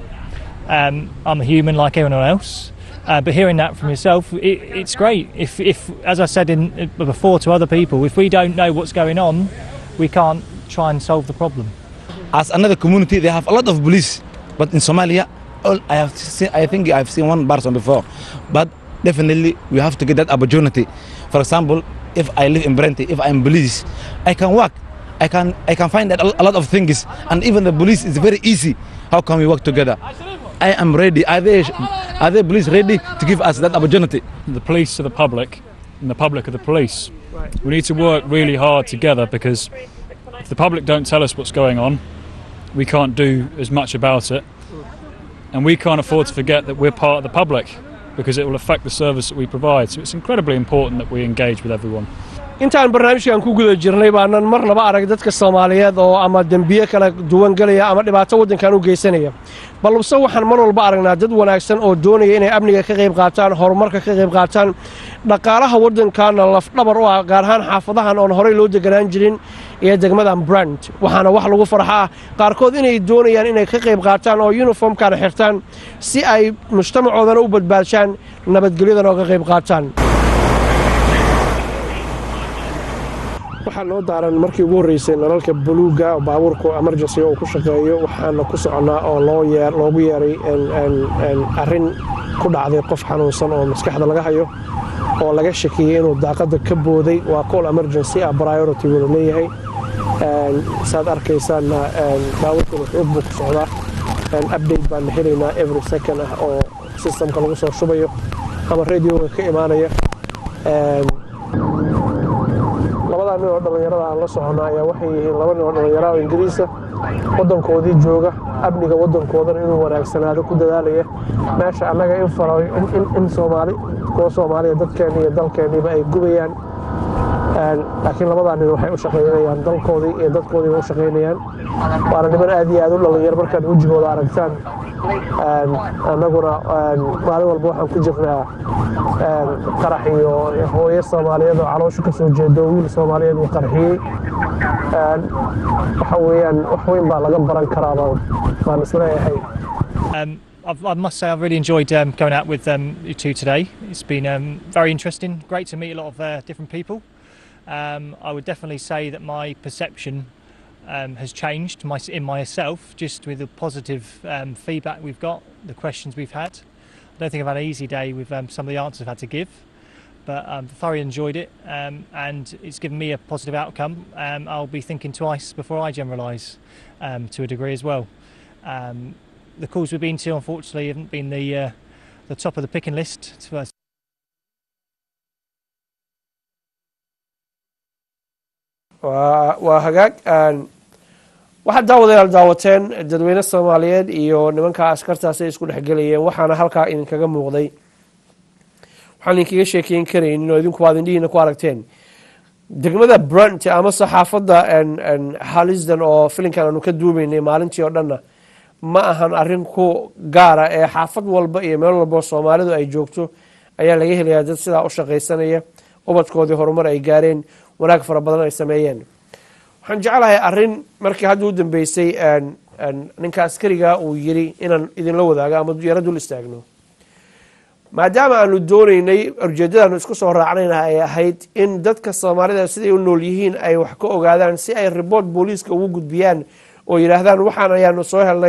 Um, I'm a human like everyone else. Uh, but hearing that from yourself, it, it's great. If, if, as I said in, before to other people, if we don't know what's going on, we can't try and solve the problem. as another community they have a lot of police but in somalia all i have seen, i think i've seen one person before but definitely we have to get that opportunity for example if i live in brenti if i'm police i can work i can i can find that a lot of things and even the police is very easy how can we work together i am ready are they are they police ready to give us that opportunity the police are the public and the public are the police. We need to work really hard together because if the public don't tell us what's going on, we can't do as much about it. And we can't afford to forget that we're part of the public because it will affect the service that we provide. So it's incredibly important that we engage with everyone. intaan barnaamijkan ku guda jirnay baanan marnaba arag dadka soomaaliyeed oo ama dembiye kala duwan gelaya ama dhibaato waddankan u geysanaya balse waxaan mar walba aragnaa dad wanaagsan oo doonaya inay amniga ka qayb qaataan horumarka ka qayb qaataan dhaqaalaha waddankaana lafdhabar u ah gaar ahaan xaafadahan oon horey loo deganaan jirin iyo degmadan brand waxaana wax lagu farxaa qaarkood inay doonayaan inay ka qayb qaataan oo yuniformkana xirtaan si ay mujtamacoodana u badbaadshaan nabadgelyadana oo ka qayb qaataan waxaa noo daaran markii ugu horreysay nalalka buluuga oo baabuurku emergency uu ku shaqeeyo waxaana ku soconnaa oo loo yeer loogu yeeray arrin ku dhacday qof xanuunsan oo maskaxda laga hayo oo laga shakiyey inuu daaqadda ka booday waa call emergency ah priority wada leeyahay saad arkaysaanna baabuurkuna xoog buu ku socdaa update baana helaynaa every second ah oo systemka lagu soo shubayo ama radioga ka imaanaya labadaa nin oo dhallinyarada aan la soconna ayaa waxay yihiin laba nin oo dhallinyara oo ingiriisa waddankoodii jooga amniga waddankoodana inuu wanaagsanaado ku dadaalaya meesha annaga in faro in soomaali kuwa soomaaliya dadkeenni iyo dalkeenniiba ay gubayaan laakiin labadaa nin waxay u shaqaynayaan dalkoodii iyo dadkoodiiba u shaqaynayaan waana niman aad iyo aad u dhallinyar markaad wejigooda aragtaan annaguna maalin walba waxaan ku jirnaa qarax iyo hooyo soomaaliyeed oo calooshu ka soo jeedo wiil soomaaliyeed uu qarxiyey waxa weeyaan wax weyn baa laga baran karaa baan isleeyahay Um, I've, I must say I've really enjoyed um, going out with um, you two today. It's been um, very interesting. Great to meet a lot of uh, different people. Um, I would definitely say that my perception um, has changed my, in myself just with the positive um, feedback we've got, the questions we've had. I don't think I've had an easy day with um, some of the answers I've had to give, but I've thoroughly enjoyed it um, and it's given me a positive outcome. Um, I'll be thinking twice before I generalise um, to a degree as well. Um, the calls we've been to, unfortunately, haven't been the uh, the top of the picking list to us. waa hagaag waxaad daawadayaal daawateen dadweyne soomaaliyeed iyo nimanka askartaasi ay isku dhexgelayeen waxaana halkaa idinkaga muuqday waxaan idinkaga sheekeyn karaynin oo idinku waad indhihiina ku aragteen degmada brunt ama saxaafadda halisdan oo filinkan aanu ka duubaynay maalintii oo dhanna ma ahan arrin ku gaara ee xaafad walba iyo meel walba soomaalidu ay joogto ayaa laga helayaa dad sidaa u shaqaysanaya ubadkoodii horumar ay gaareen wanaag fara badan ay sameeyeen waxaan jeclahay arrin markii hadda u dambeysay ninka askariga uu yiri inaan idinla wadaago ama yaro dul istaagno maadaama aanu doonaynay ujeedadaanu isku soo raacnayna ay ahayd in dadka soomaalida siday u nool yihiin ay wax ka ogaadaan si ay riboort booliiska ugu gudbiyaan oo yidhaahdaan waxaan ayaanu soo helnay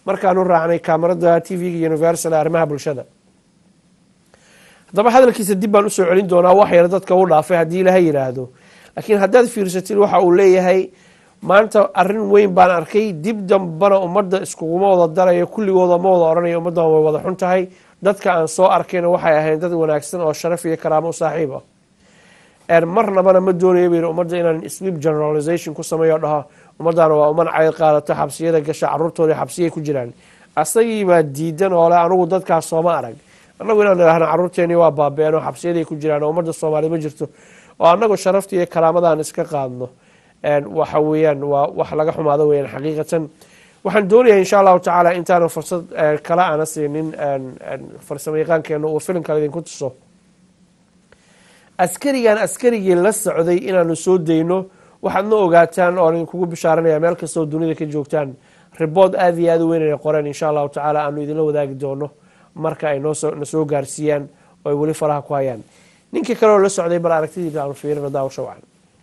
markaanu raacnay kaamarada t v-ga universal ee arrimaha bulshada haddaba hadalkiisa dib baan usoo celin doonaa wax yar dadka u dhaafay haddii ilaha yidhaahdo laakiin haddaad fiirsatid waxa uu leeyahay maanta arin weyn baan arkay dib dambana ummadda iskuguma wada darayo kulligooda ma wada odhanayo ummaddan way wada xun tahay dadka aan soo arkayna waxay ahayn dad wanaagsan oo sharaf iyo karaamo u saaxiib ah marnabana ma doonayo buu yidhi ummadda inaan sweep generalization ku sameeyo dhaho ummaddaana waa uman cayr qaadato xabsiyada gasha caruurtooda xabsiyay ku jiraan asagiibaa diidan oo le anugu dadkaas sooma arag annagu inaan idhahno caruurteeni waa baabeen oo xabsiyaday ku jiraan oo ummadda soomaaliya ma jirto oo annagu sharafta iyo karaamadan iska qaadno waxa weeyaan waa wax laga xumaado weyaan xaqiiqatan waxaan doonayaa insha allahu tacaala intaanu fursad kale aana siinin farsamo yaqaankeena uu filimkale idinku tuso askarigan askarigii la socday inaanu soo dayno waxaadna ogaataan oo idinkugu bishaaranaya meel kastoo dunida ka joogtaan ribood aada iyo aada u weyn inay qoreen insha allahu tacaala aanu idinla wadaagi doono marka ay noosoo na soo gaarsiiyaan oo ay weli faraha ku hayaan ninkii kaleoo la socday bal aragtidiina aanu fiirino daawasho wacan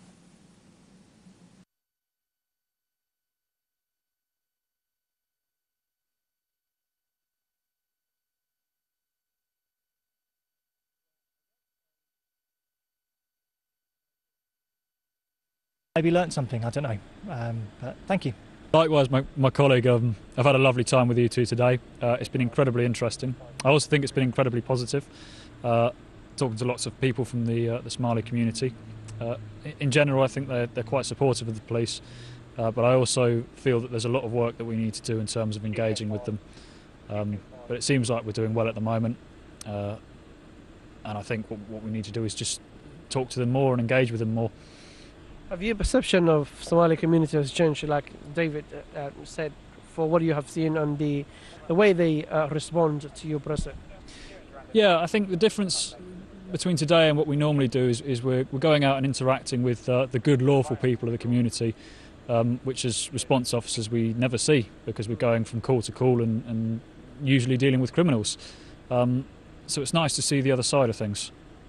maybe learnt something. I don't know. Um, but thank you. Likewise, my, my colleague, um, I've had a lovely time with you two today. Uh, it's been incredibly interesting. I also think it's been incredibly positive. Uh, talking to lots of people from the, uh, the Somali community. Uh, in general, I think they're, they're quite supportive of the police, uh, but I also feel that there's a lot of work that we need to do in terms of engaging with them. Um, but it seems like we're doing well at the moment, uh, and I think what, what we need to do is just talk to them more and engage with them more. Have your perception of Somali community has changed, like David uh, uh, said, for what you have seen and the the way they uh, respond to your present? Yeah, I think the difference between today and what we normally do is, is we're, we're going out and interacting with uh, the good, lawful people of the community, um, which as response officers we never see because we're going from call to call and, and usually dealing with criminals. Um, so it's nice to see the other side of things.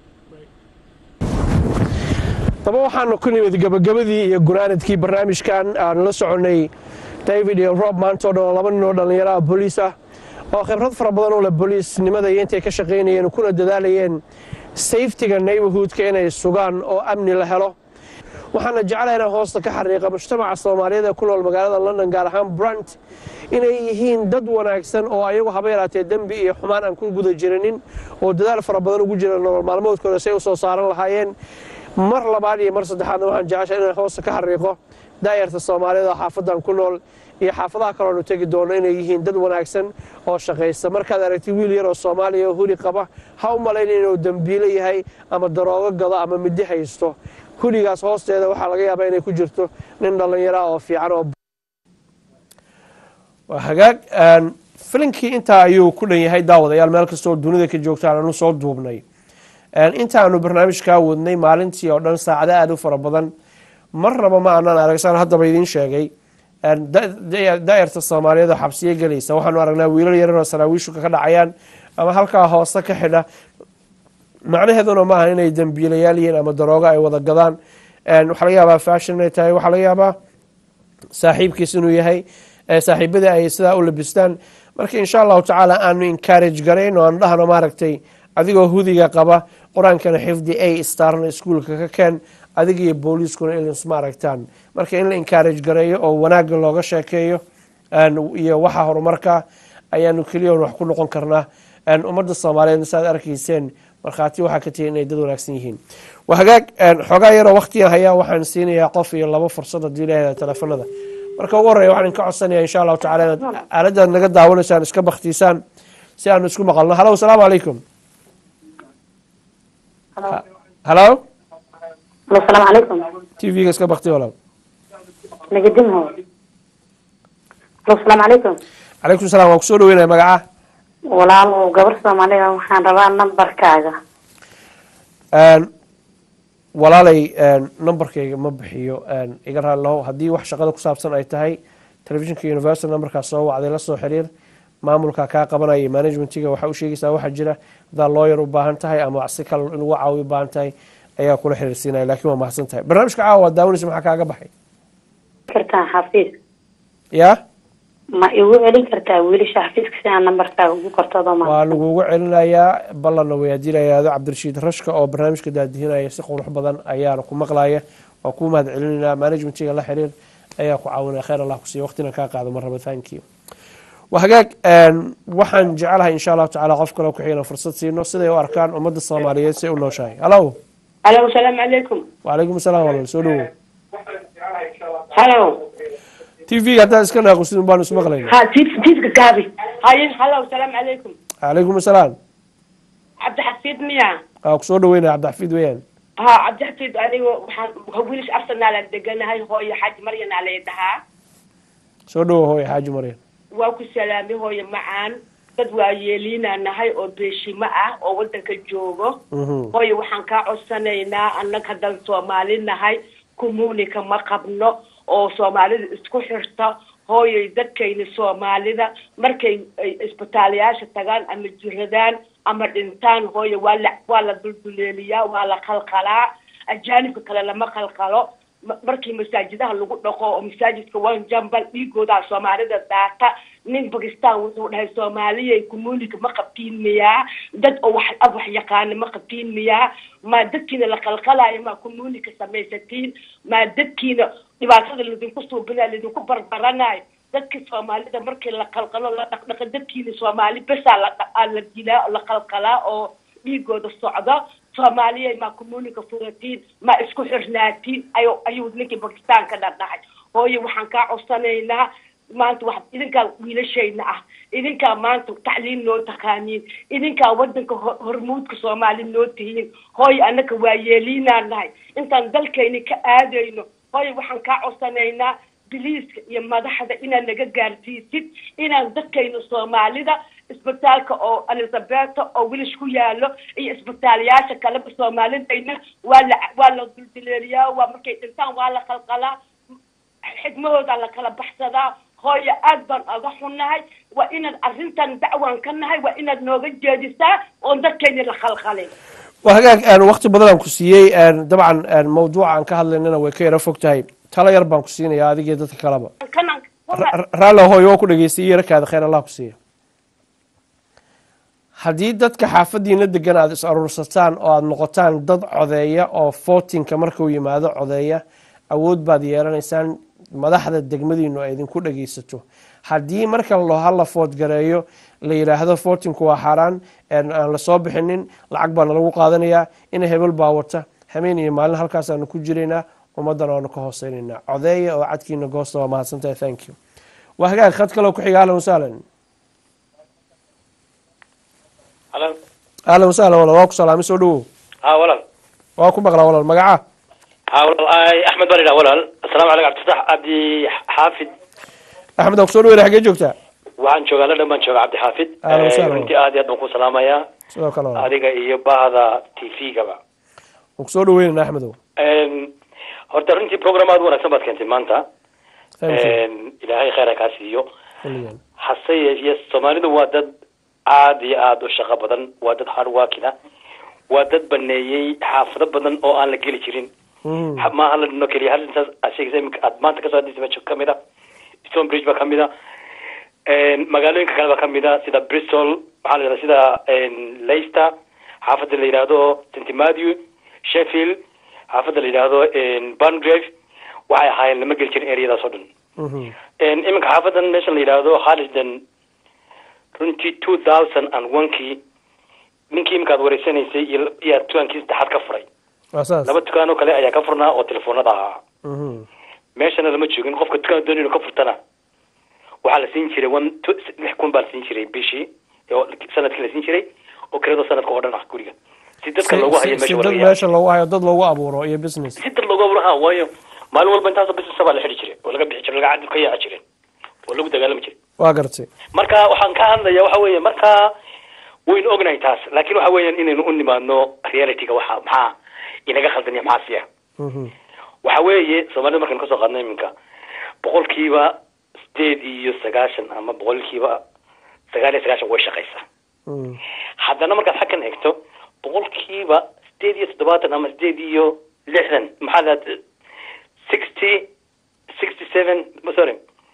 daba waxaanu ku nimid gabagabadii iyo gunaanadkii barnaamijkan aanu la soconay david iyo rob maantoo dhan oo laba nin oo dhallinyaro ah booliis ah oo khibrad fara badan u leh booliisnimada iyo intay ka shaqaynayeen kuna dadaalayeen safetiga neighborhoodka inay sugaan oo amni la helo waxaana jeclaha inaan hoosta ka xariiqa mujtamaca soomaaliyeed ee ku nool magaalada london gaar ahaan brant inay yihiin dad wanaagsan oo ayagu haba yaraatee dembi iyo xumaan aan ku guda jirinin oo dadaal fara badan ugu jira nolol maalmoodkooda say u soo saaran lahaayeen mar labaad iyo mar saddexaadna waxaan jeceshay inaan hoosta ka xariiqo daayarta soomaaliyeed oo xaafadan ku nool iyo xaafadaha kaloonu tegi doono inay yihiin dad wanaagsan oo shaqaysta markaad aragti wiil yar oo soomaaliya oo huli qaba ha u malayna inuu dembiilo yahay ama daroogo gado ama midi haysto huligaas hoosteeda waxaa laga yaabaa inay ku jirto nin dhallinyaro ah oo fiican oo waa hagaag filinkii intaa ayuu ku dhan yahay daawadayaal meel kastoo dunida ka joogtaan aanu soo duubnay intaanu barnaamijkaa wadnay maalintii oo dhan saacado aada u fara badan marnaba ma aanaan aragsaan haddaba idiin sheegay daayarta soomaaliyeed oo xabsiyo gelaysa waxaanu aragnaa wiilal yaran oo saraawiishu ka dhacayaan ama halkaa hoose ka xidha macnaheeduna maaha inay dembiilayaal yihiin ama daroogo ay wada gadaan waxaa laga yaabaa fashion inay tahay waxaa laga yaabaa saaxiibkiis inuu yahay saaxiibadii ay sidaa u labistaan marka insha allahu tacaala aanu encourage garayn oo aanu dhahno maaragtay adigoo hudiga qaba qur-aankana xifdi a starna iskuolka ka keen adiga iyo booliiskuna ilins ma aragtaan marka in la encourage gareeyo oo wanaagga looga sheekeeyo iyo waxa horumarka ayaanu keliya wax ku noqon karnaa ummadda soomaaliyeed saaad arkayseen markhaati waxaa ka tihi inay dad wanaagsan yihiin waa hagaag xoogaa yaroo waktigan hayaa waxaan siinayaa qof iyo laba fursad haddii ilaahda teleefanada marka ugu horreya waxaan ka codsanaya insha allahu tacala inaad aaladaad naga daawanaysaan iska baktiisaan si aanu isku maqalno halo asalaamu calaykum halo asalaamu calaykum t v-ga iska bakti walaal nagadinho asalaamu calaykum calaykum salam waan kusoo dhaweynaya magaca walaal gabar soomaaliga waxaan rabaa nambarkaaga walaalay numberkayga ma bixiyo iga raalilaho haddii wax shaqada ku saabsan ay tahay telefishinka universal numberkaas soo wacday la soo xiriir maamulka kaa qabanaya managementiga waxaa u sheegaysaa waxaa jira haddaa looyar u baahan tahay ama si kale in lagu caawiyo u baahan tahay ayaa kula xiriirsiinaya lakin waa mahadsan tahay barnaamijka caawa waad daawanaysa maxaa kaaga baxay kartaan xafiis ya ma igu celin kartaa wiilasha xafiiska si aan nambarkaaga ugu qortoodo ma waa lagugu celinayaa ballanna weydiinayaado cabdirashiid rashka oo barnaamijka daadihinaya si qurux badan ayaana ku maqlaya waa kuu mahad celinaynaa managementiga la xiriir ayaa ku caawinaya khayr allah kusiiya waqtina kaa qaado marraba thank you waa hagaag waxaan jecelahay insha allahu tacaala qof kale ku-xigana fursad siino siday u arkaan ummadda soomaaliyeed say u nooshahay hallo Hello, salaamu calaykum. wacalaykum asalaam walaal soo dhawow Hello. t v haddaan iska naaqusin baanu ismaqlayna Ha, tiif tiifka gaabi. Haye, hello, salaamu calaykum. calaykum asalaam Cabdi Xafiid miya? waa kusoo dhaweynaya cabdixafiid weeyaan Ha, Cabdi Xafiid aniga waxaan wiilish Arsenal aan deganahay hooyo Xaji Maryan aa la dhahaa. soo dhawow hooy xaaji maryan Waa ku salaamay hooyo macaan. Dad waa yeeliinaa nahay oo beeshimo ah oo wadanka joogo. hooyo waxaan kaa codsanaynaa annaga haddaan soomaali nahay communica ma qabno oo soomaalida isku xirta hooyoy dadkayna soomaalida markay ay isbitaalayaasha tagaan ama jiradaan ama dhintaan hooyo waa la waa la dulduleeliyaa waa la qalqalaa ajaanibka kale lama qalqalo Ma- markii masaajidaha lagu dhaqo oo masaajidka wan jambal dhiigoodaa soomaalida daata nin bakistan wuxuu dhahay soomaaliyay communica ma qabtiin miyaa dad oo wax af wax yaqaana ma qabtiin miyaa maa dadkiina la qalqalaayo maa communica samaysatiin maa dadkiina dhibaatada ladinku suubinaa ladinku barbaranayo dadka soomaalida markii la qalqalo la dhaqdhaqa dadkiina soomaali besaa la dha- aa la dilaa la qalqalaa oo dhiigooda socdo soomaaliya maa communica furatiin maa isku xirnaatiin ayu ayuu ninkii bakistan ka dhadhahay hooyo waxaan kaa codsanaynaa maanta wax idinkaa wiilashayna ah idinkaa maanta tacliin noo taqaaniin idinkaa wadanka ho- hormuudka soomaali noo tihiin hooyo annaka waa yeeliinaa nahay intaan dalkayni ka aadayno hooyo waxaan kaa codsanaynaa biliiska iyo madaxda inaad naga gaarsiisid inaan dadkayna soomaalida isbitaalka oo elizabeta oo wilish ku yaalo iyo isbitaalayaasha kaleba soomaalidayna waa la waa la duldileeliyaa waa markay dhintaan waa la qalqalaa xigmahooda la kala baxsadaa hooyo aad baan oga xunnahay waa inaad arrintan dacwaan ka nahay waa inaad nooga jeedisaa oon dadkayna la khalkhalin waa hagaag waqti badan aan ku siiyey dabcan mawduuca aan ka hadlaynana way ka yaro fog tahay talo yar baan ku siinaya adigii dadka kaleba kanan raalli hooyo waa ku dhageystay iyo rakaada khayr allah ku siiya haddii dadka xaafadiina degan aada is aruursataan oo aada noqotaan dad codeeya oo footinka markuu yimaado codeeya awood baad yeelanaysaan madaxda degmadiinu ay idinku dhageysato haddii marka lo hala foodgareeyo la yidhaahdo footinku waa xaaraan aan lasoo bixinin lacag baana lagu qaadanayaa ina hebel baa wata hameen iyo maalin halkaasaanu ku jiraynaa ummaddan waanu ka hooseynaynaa codeeya oo cadkiina goosta waa mahadsantahay thank you waa hagaag khad kaloo ku xiga ahlan wasahlan Hello. ahlan wasahlan walaal waa ku salaamay soo dhawow ها ولال waa ku maqlaa walaal magaca ها ولال اي احمد بن ولال السلام عليكم عبد الفتاح عبد حافظ axmed waa kusoo dhaweynaa xaggee joogtaa waxaan joogaa la dhan joogaa cabdi xaafid Ahlan wa sahlan. runtii aad iyo aad baan ku salaamayaa sidoo kale walaal adiga iyo bahda t v-gaba waan kusoo dhaweynana axmedow horta runtii program aad u wanaagsan baad keentay maanta Thank you. ilaahay khayr ha kaa siiyo xilligan hase yeeshee soomaalidu waa dad aad iyo aad u shaqo badan waa dad hard workina waa dad baneeyey xaafado badan oo aan la geli jirin Ha- maaha la dhino keliya hal intaas aad sheegaysa iminka aad maanta kasoo hadlaysa meesha kamid a stone bridge baa kamid a magaalooyinka kale baa kamid a sida bristol maxaa la yidhahda sida leicester xaafada la yidhaahdo st matthew sheffield xaafada la yidhaahdo bangrave waxay ahaayeen lama geli jirin areadaas oo dhan iminka xaafadan meesha la yidhaahdo harrisden runtii two thousand and one kii ninkii iminka aad wareysanaysay iyo iyo dukaankii saddexaad ka furay waa saas laba dukaan oo kale ayaa ka furnaa oo telefoonada ahaa Mhm. meeshana lama joogin qofka dukaan doonay inuu ka furtana waxaa la siin jiray one two- lix kun baa la siin jiray bishii oo sanadkii la siin jiray oo kirada sanadka oo dhan ah guriga si dadka Si- loogu si- hayo si meesha dad walaga meesha loogu hayo dad loogu abuuro iyo business si dad loogu abuuro ha waayo maalin walba intaasoo business baa la xidhi jiray oo laga bixi jiray laga cadib ka yaaci jiray oo lagu dagaalami jiray waa gartay marka waxaan ka hadlaya waxa weeye marka waynu ognahay taas laakiin waxa weeyaan inaynu u nimaadno realityga waxa maxaa inaga khaldanya maxaa siya Mhm. waxa weeye soomaalida markaynu kasoo qaadno iminka boqolkiiba sideed iyo sagaashan ama boqolkiiba sagaal iyo sagaashan way shaqaysaa Mhm. haddana markaad xaggan eegto boqolkiiba sideed iyo toddobaatan ama sideed iyo lixdan maxaa la sixty sixty seven sorry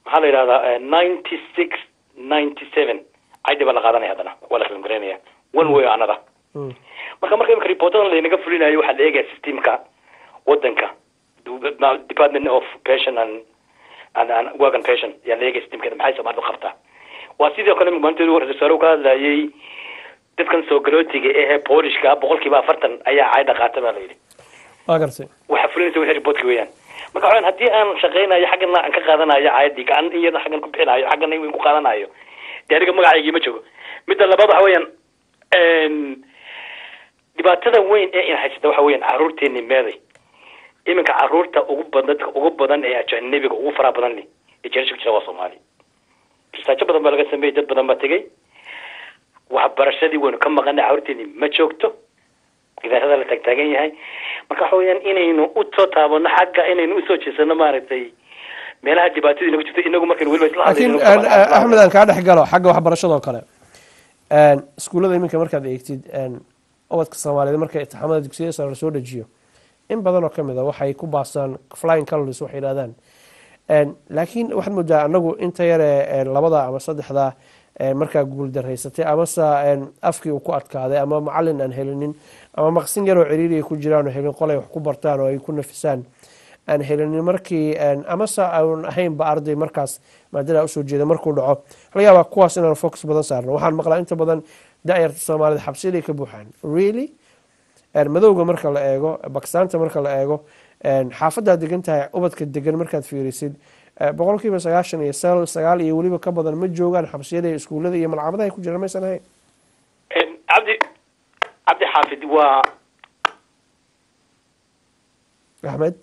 maxaa la yidhahdaa ninety six ninety seven caydi baa la qaadanaya haddana waa la kalangareynaya one way another marka marka imika reportadan laynaga fulinayo waxaa la eegaya systemka wadanka Du- ma- department of pension and and, and work and pension yaa la eegaya systemkeeda maxay soomaalidu qabtaa waa sidoo kale maalinteedu wuxuu wasaare ka hadlayay dadkan soo galootiga ehe boolishka boqolkiiba afartan ayaa cayda qaata baa la yidhi waa gartay waxa fulinaysa wixii reportka weeyaan marka waxaan haddii aan shaqaynayo xaggana aan ka qaadanayo caayadii gacan in yada xaggan ku bixinayo xaggana in ku qaadanayo dee aniga magacaygii ma joogo midda labaad waxa weeyaan n dhibaatada weyn ee in haysata waxa weeyaan caruurteeni meeday iminka caruurta ugu badan dadka ugu badan ee ajanabiga ugu faraha badan leh ee jeerasha ku jira waa soomaali risaajo badan baa laga sameeyey dad badan baa tegey waxbarashadii waynu ka maqanay caruurteeni ma joogto gidaarada la taagtaagan yahay marka waxa weeyaan inaynu usoo taabano xagga inaynu usoo jeesano maaragtay meelaha dhibaatadii nagu jirto inagu markaynu weliba isla laakiin hadlayno een, eh, axmed aan kaa dhex galo xagga waxbarashada oo kale een, iskuullada iminka markaad eegtid een, ubadka soomaaliyeed marka itixaamada dugsiyada sare lasoo dejiyo in badan oo kamid a waxay ku baasaan flying colors waxay yidhahdaan Een, laakiin waxaad moodaa anagu inta yare een, labada ama saddexda een, markaa guul daraysatay amase een, afkii uu ku adkaaday ama macalin aan helinin ama maqsin yaroo ciriiri ay ku jiraan oo helin qolay wax ku bartaan oo ay ku nafisaan aan helinin markii een, amase aan ahaynba arday markaas maadada usoo jeeda markuu dhaco laga yaabaa kuwaas inaan focus badan saarno waxaan maqlaa inta badan da-yarta soomaalida xabsiyaday ka buuxaan really een, madowga marka la eego bakistaanta marka la eego een, xaafadaad degan tahay ubadka degan markaad fiirisid eh, boqolkiiba sagaashan iyo sagaal sagaal iyo weliba ka badan ma joogaan xabsiyada iyo iskuullada iyo malcamadaha ay ku jiraan maysan ahayn cabdi cabdi xaafid waa axmed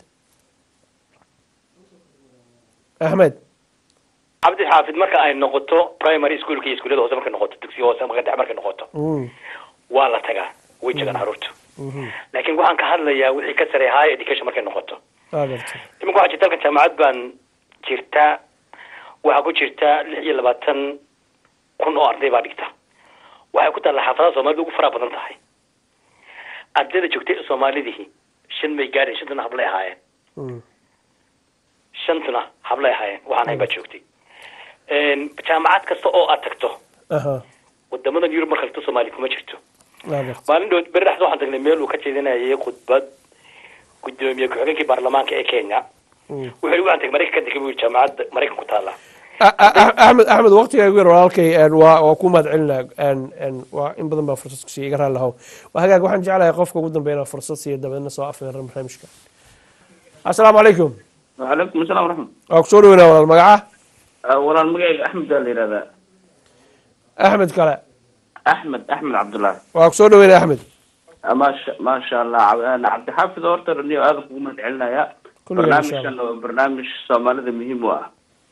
axmed cabdi xaafid marka ay noqoto primary schoolka iyo iskuullada hoose markay noqoto dugsiga hoose marka dhexe markay noqoto Mm, waa la tagaa way jegaan caruurtu mhm. laakiin waxaan ka hadlayaa wixii ka sareeya high education markay noqoto waa gartay iminka waxaa jirta halkan jaamacad baan jirtaa waxaa ku jirta lix iyo labaatan kun oo arday baa dhigta waxay ku taalla xaafadaha soomaalida ugu faraha badan tahay ardayda joogtay ee soomaalidihii shan may gaadhin shantuna hablay ahaayeen Mm, shantuna hablay ahaayeen waxaan hayn baa joogtay Een, jaamacad kasta oo aad tagto aha wadamadan yurub marka lagto soomaali kuma jirto waa gartay maalin dhow beri dhexda waxaan tagnay meel uu ka jeedinayay khudbad gudoomiye ku-xigeenkii baarlamaanka ee kenya Mm. wuxuu yidhi waxaan tagay maraykan ka tegay buu yidhi jaamacadda maraykan ku taala A- a- a- axmed axmed waqtiga igu yar walaalkay een, waa waa ku mahad celinaa een, een, waa in badan baa fursad ku siiya iga raali lahow waa hagaag waxaan jeclahay qofka ugu dambeeya inaan fursad siiyo dabeedna soo afeeran barnaamijka assalaamu calaykum وعليكم السلام ورحمة waa kusoo dhaweynaa walaal magaca الله والله المقايق أحمد اللي هذا axmed kale أحمد أحمد عبد الله waa kusoo dhaweynaa axmed ما شاء ما شاء الله عب- أنا عبد الحافظ أورتر إني هذا قومة علنا يا كله برنامج إن شاء الله. كان برنامج صومالي ذا مهم واه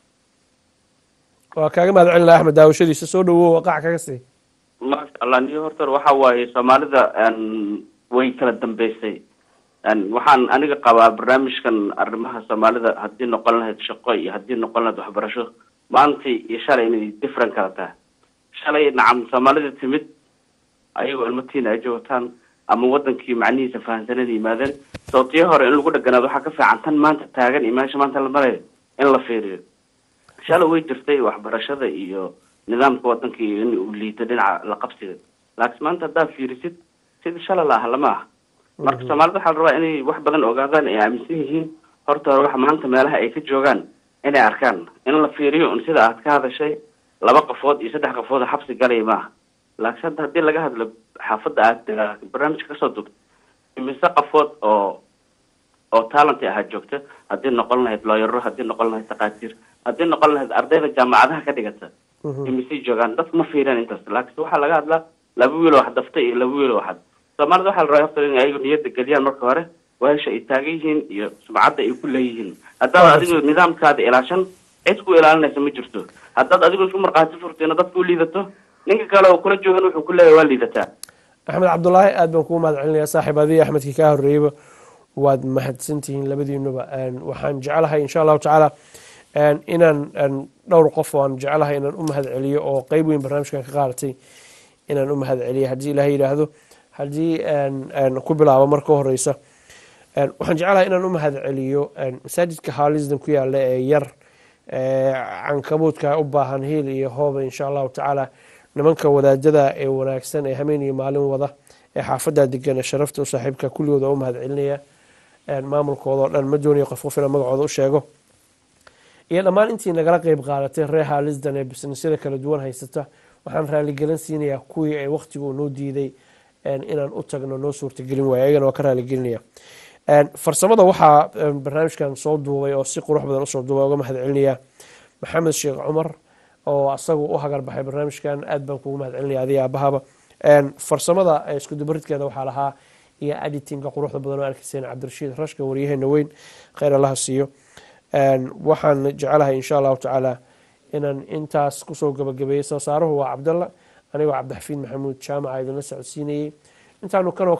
waa kaaga mahad celinaa axmed daawashadiisa soo dhawow waqac kaga sii ما شاء الله إني أورتر waxa waaye soomaalida een way kala dambeysay een waxaan aniga qabaa barnaamijkan arrimaha soomaalida haddii noqon lahayd shaqo iyo haddii noqon lahayd waxbarasho maantii iyo shalay inay different kala tahay shalay nacam soomaalida timid ayagoo ilmatiina ay joogtaan ama wadankii macnihiisa fahansanada yimaadeen sababtiyo hore in lagu dheganaado waxaa ka fiican tan maanta taagan iyo meesha maanta la marayo in la fiiriyo shalay way jirtay waxbarashada iyo nidaamka wadanka iyo in uu liito dhinaca la qabsiga laakiin maanta haddaad fiirisid sidii shalay la ah lama ah marka soomaalida waxaa la rabaa inay wax badan ogaadaan ay aaminsan yihiin horta hore wax maanta meelaha ay ka joogaan inay arkaan in la fiiriyo un sida aad ka hadashay laba qafood iyo saddex qafood oo xabsi galaya maaha laakiin hadda haddii laga hadlo xaafadda aad eh, barnaamijka kasoo dugto imise qafood oo oo talent ahaa joogta haddii noqon lahayd looyaro haddii noqon lahayd takhaatiir haddii noqon lahayd ardayda jaamacadaha ka dhigata imisay joogaan dadku ma fiiriyaan intaas laakiin waxaa laga hadlaa laba wiil oo wax daftay iyo laba wiil oo wax soomaalida waxaa la rabaa horta in ayagu niyadda geliyaan marka hore weesha ay taagan yihiin iyo sumcadda ay ku leeyihiin haddaad adigu nidaamkaada ilaashan cid ku ilaalinaysa ma jirto haddaad adigu isku markhaati furtayna dadka u liidato ninka kale oo kula joogan wuxuu ku leeyahay waa liidataa axmed cabdulaahi aad baan kugu mahad celinayaa saaxiib adiga axmedkii kaa horreeyeyba waad mahadsantihiin labadiinuba Een, waxaan jeclahay insha allahu tacaala een, inaan een, dhowr qof oo aan jeclahay inaan u mahad celiyo oo qeyb weyn barnaamijkan ka qaadatay inaan u mahad celiyo haddii ilaahay yidhaahdo haddii een, een, ku bilaabo marka horeysa Een, waxaan jeclahay inaan u mahad celiyo een, masaajidka haalisdan ku yaala ee yar cankabuudka u baahan hiil iyo hooba insha allahu tacaala nimanka wadaajada ee wanaagsan ee hameen iyo maalin wada ee xaafaddaa degan ee sharafta u saaxiibka kulligooda u mahad celinaya maamulkooda oo dhan ma doonaya qof qof ina magacooda u sheego iyo dhammaan intii nagala qeyb qaadatay reer haalisdan ee bisnisyada kala duwan haysata waxaan raaligelin siinayaa kuwii ay wakhtigu noo diiday inaan u tagno noo suurtagelin waaya ayagana waa ka raaligelinaya farsamada waxaa barnaamijkan soo duubay oo si qurux badan usoo duubay uga mahad celinaya maxamed sheekh cumar oo asagu u hagar baxay barnaamijkan aad baan kugu mahad celinaya adiga aabahaba farsamada iskudubaridkeeda waxaa lahaa iyo editinga quruxda badan oo arkayseen cabdirashiid rashka waryaheena weyn kheyr allaha siiyo waxaan jecelahay insha allahu tacaala inaan intaas kusoo gabagabeeyey soo saaruhu waa cabdalla anigoo cabdixafiid maxamuud jaamaca idinla socodsiinayey intaanu kanoo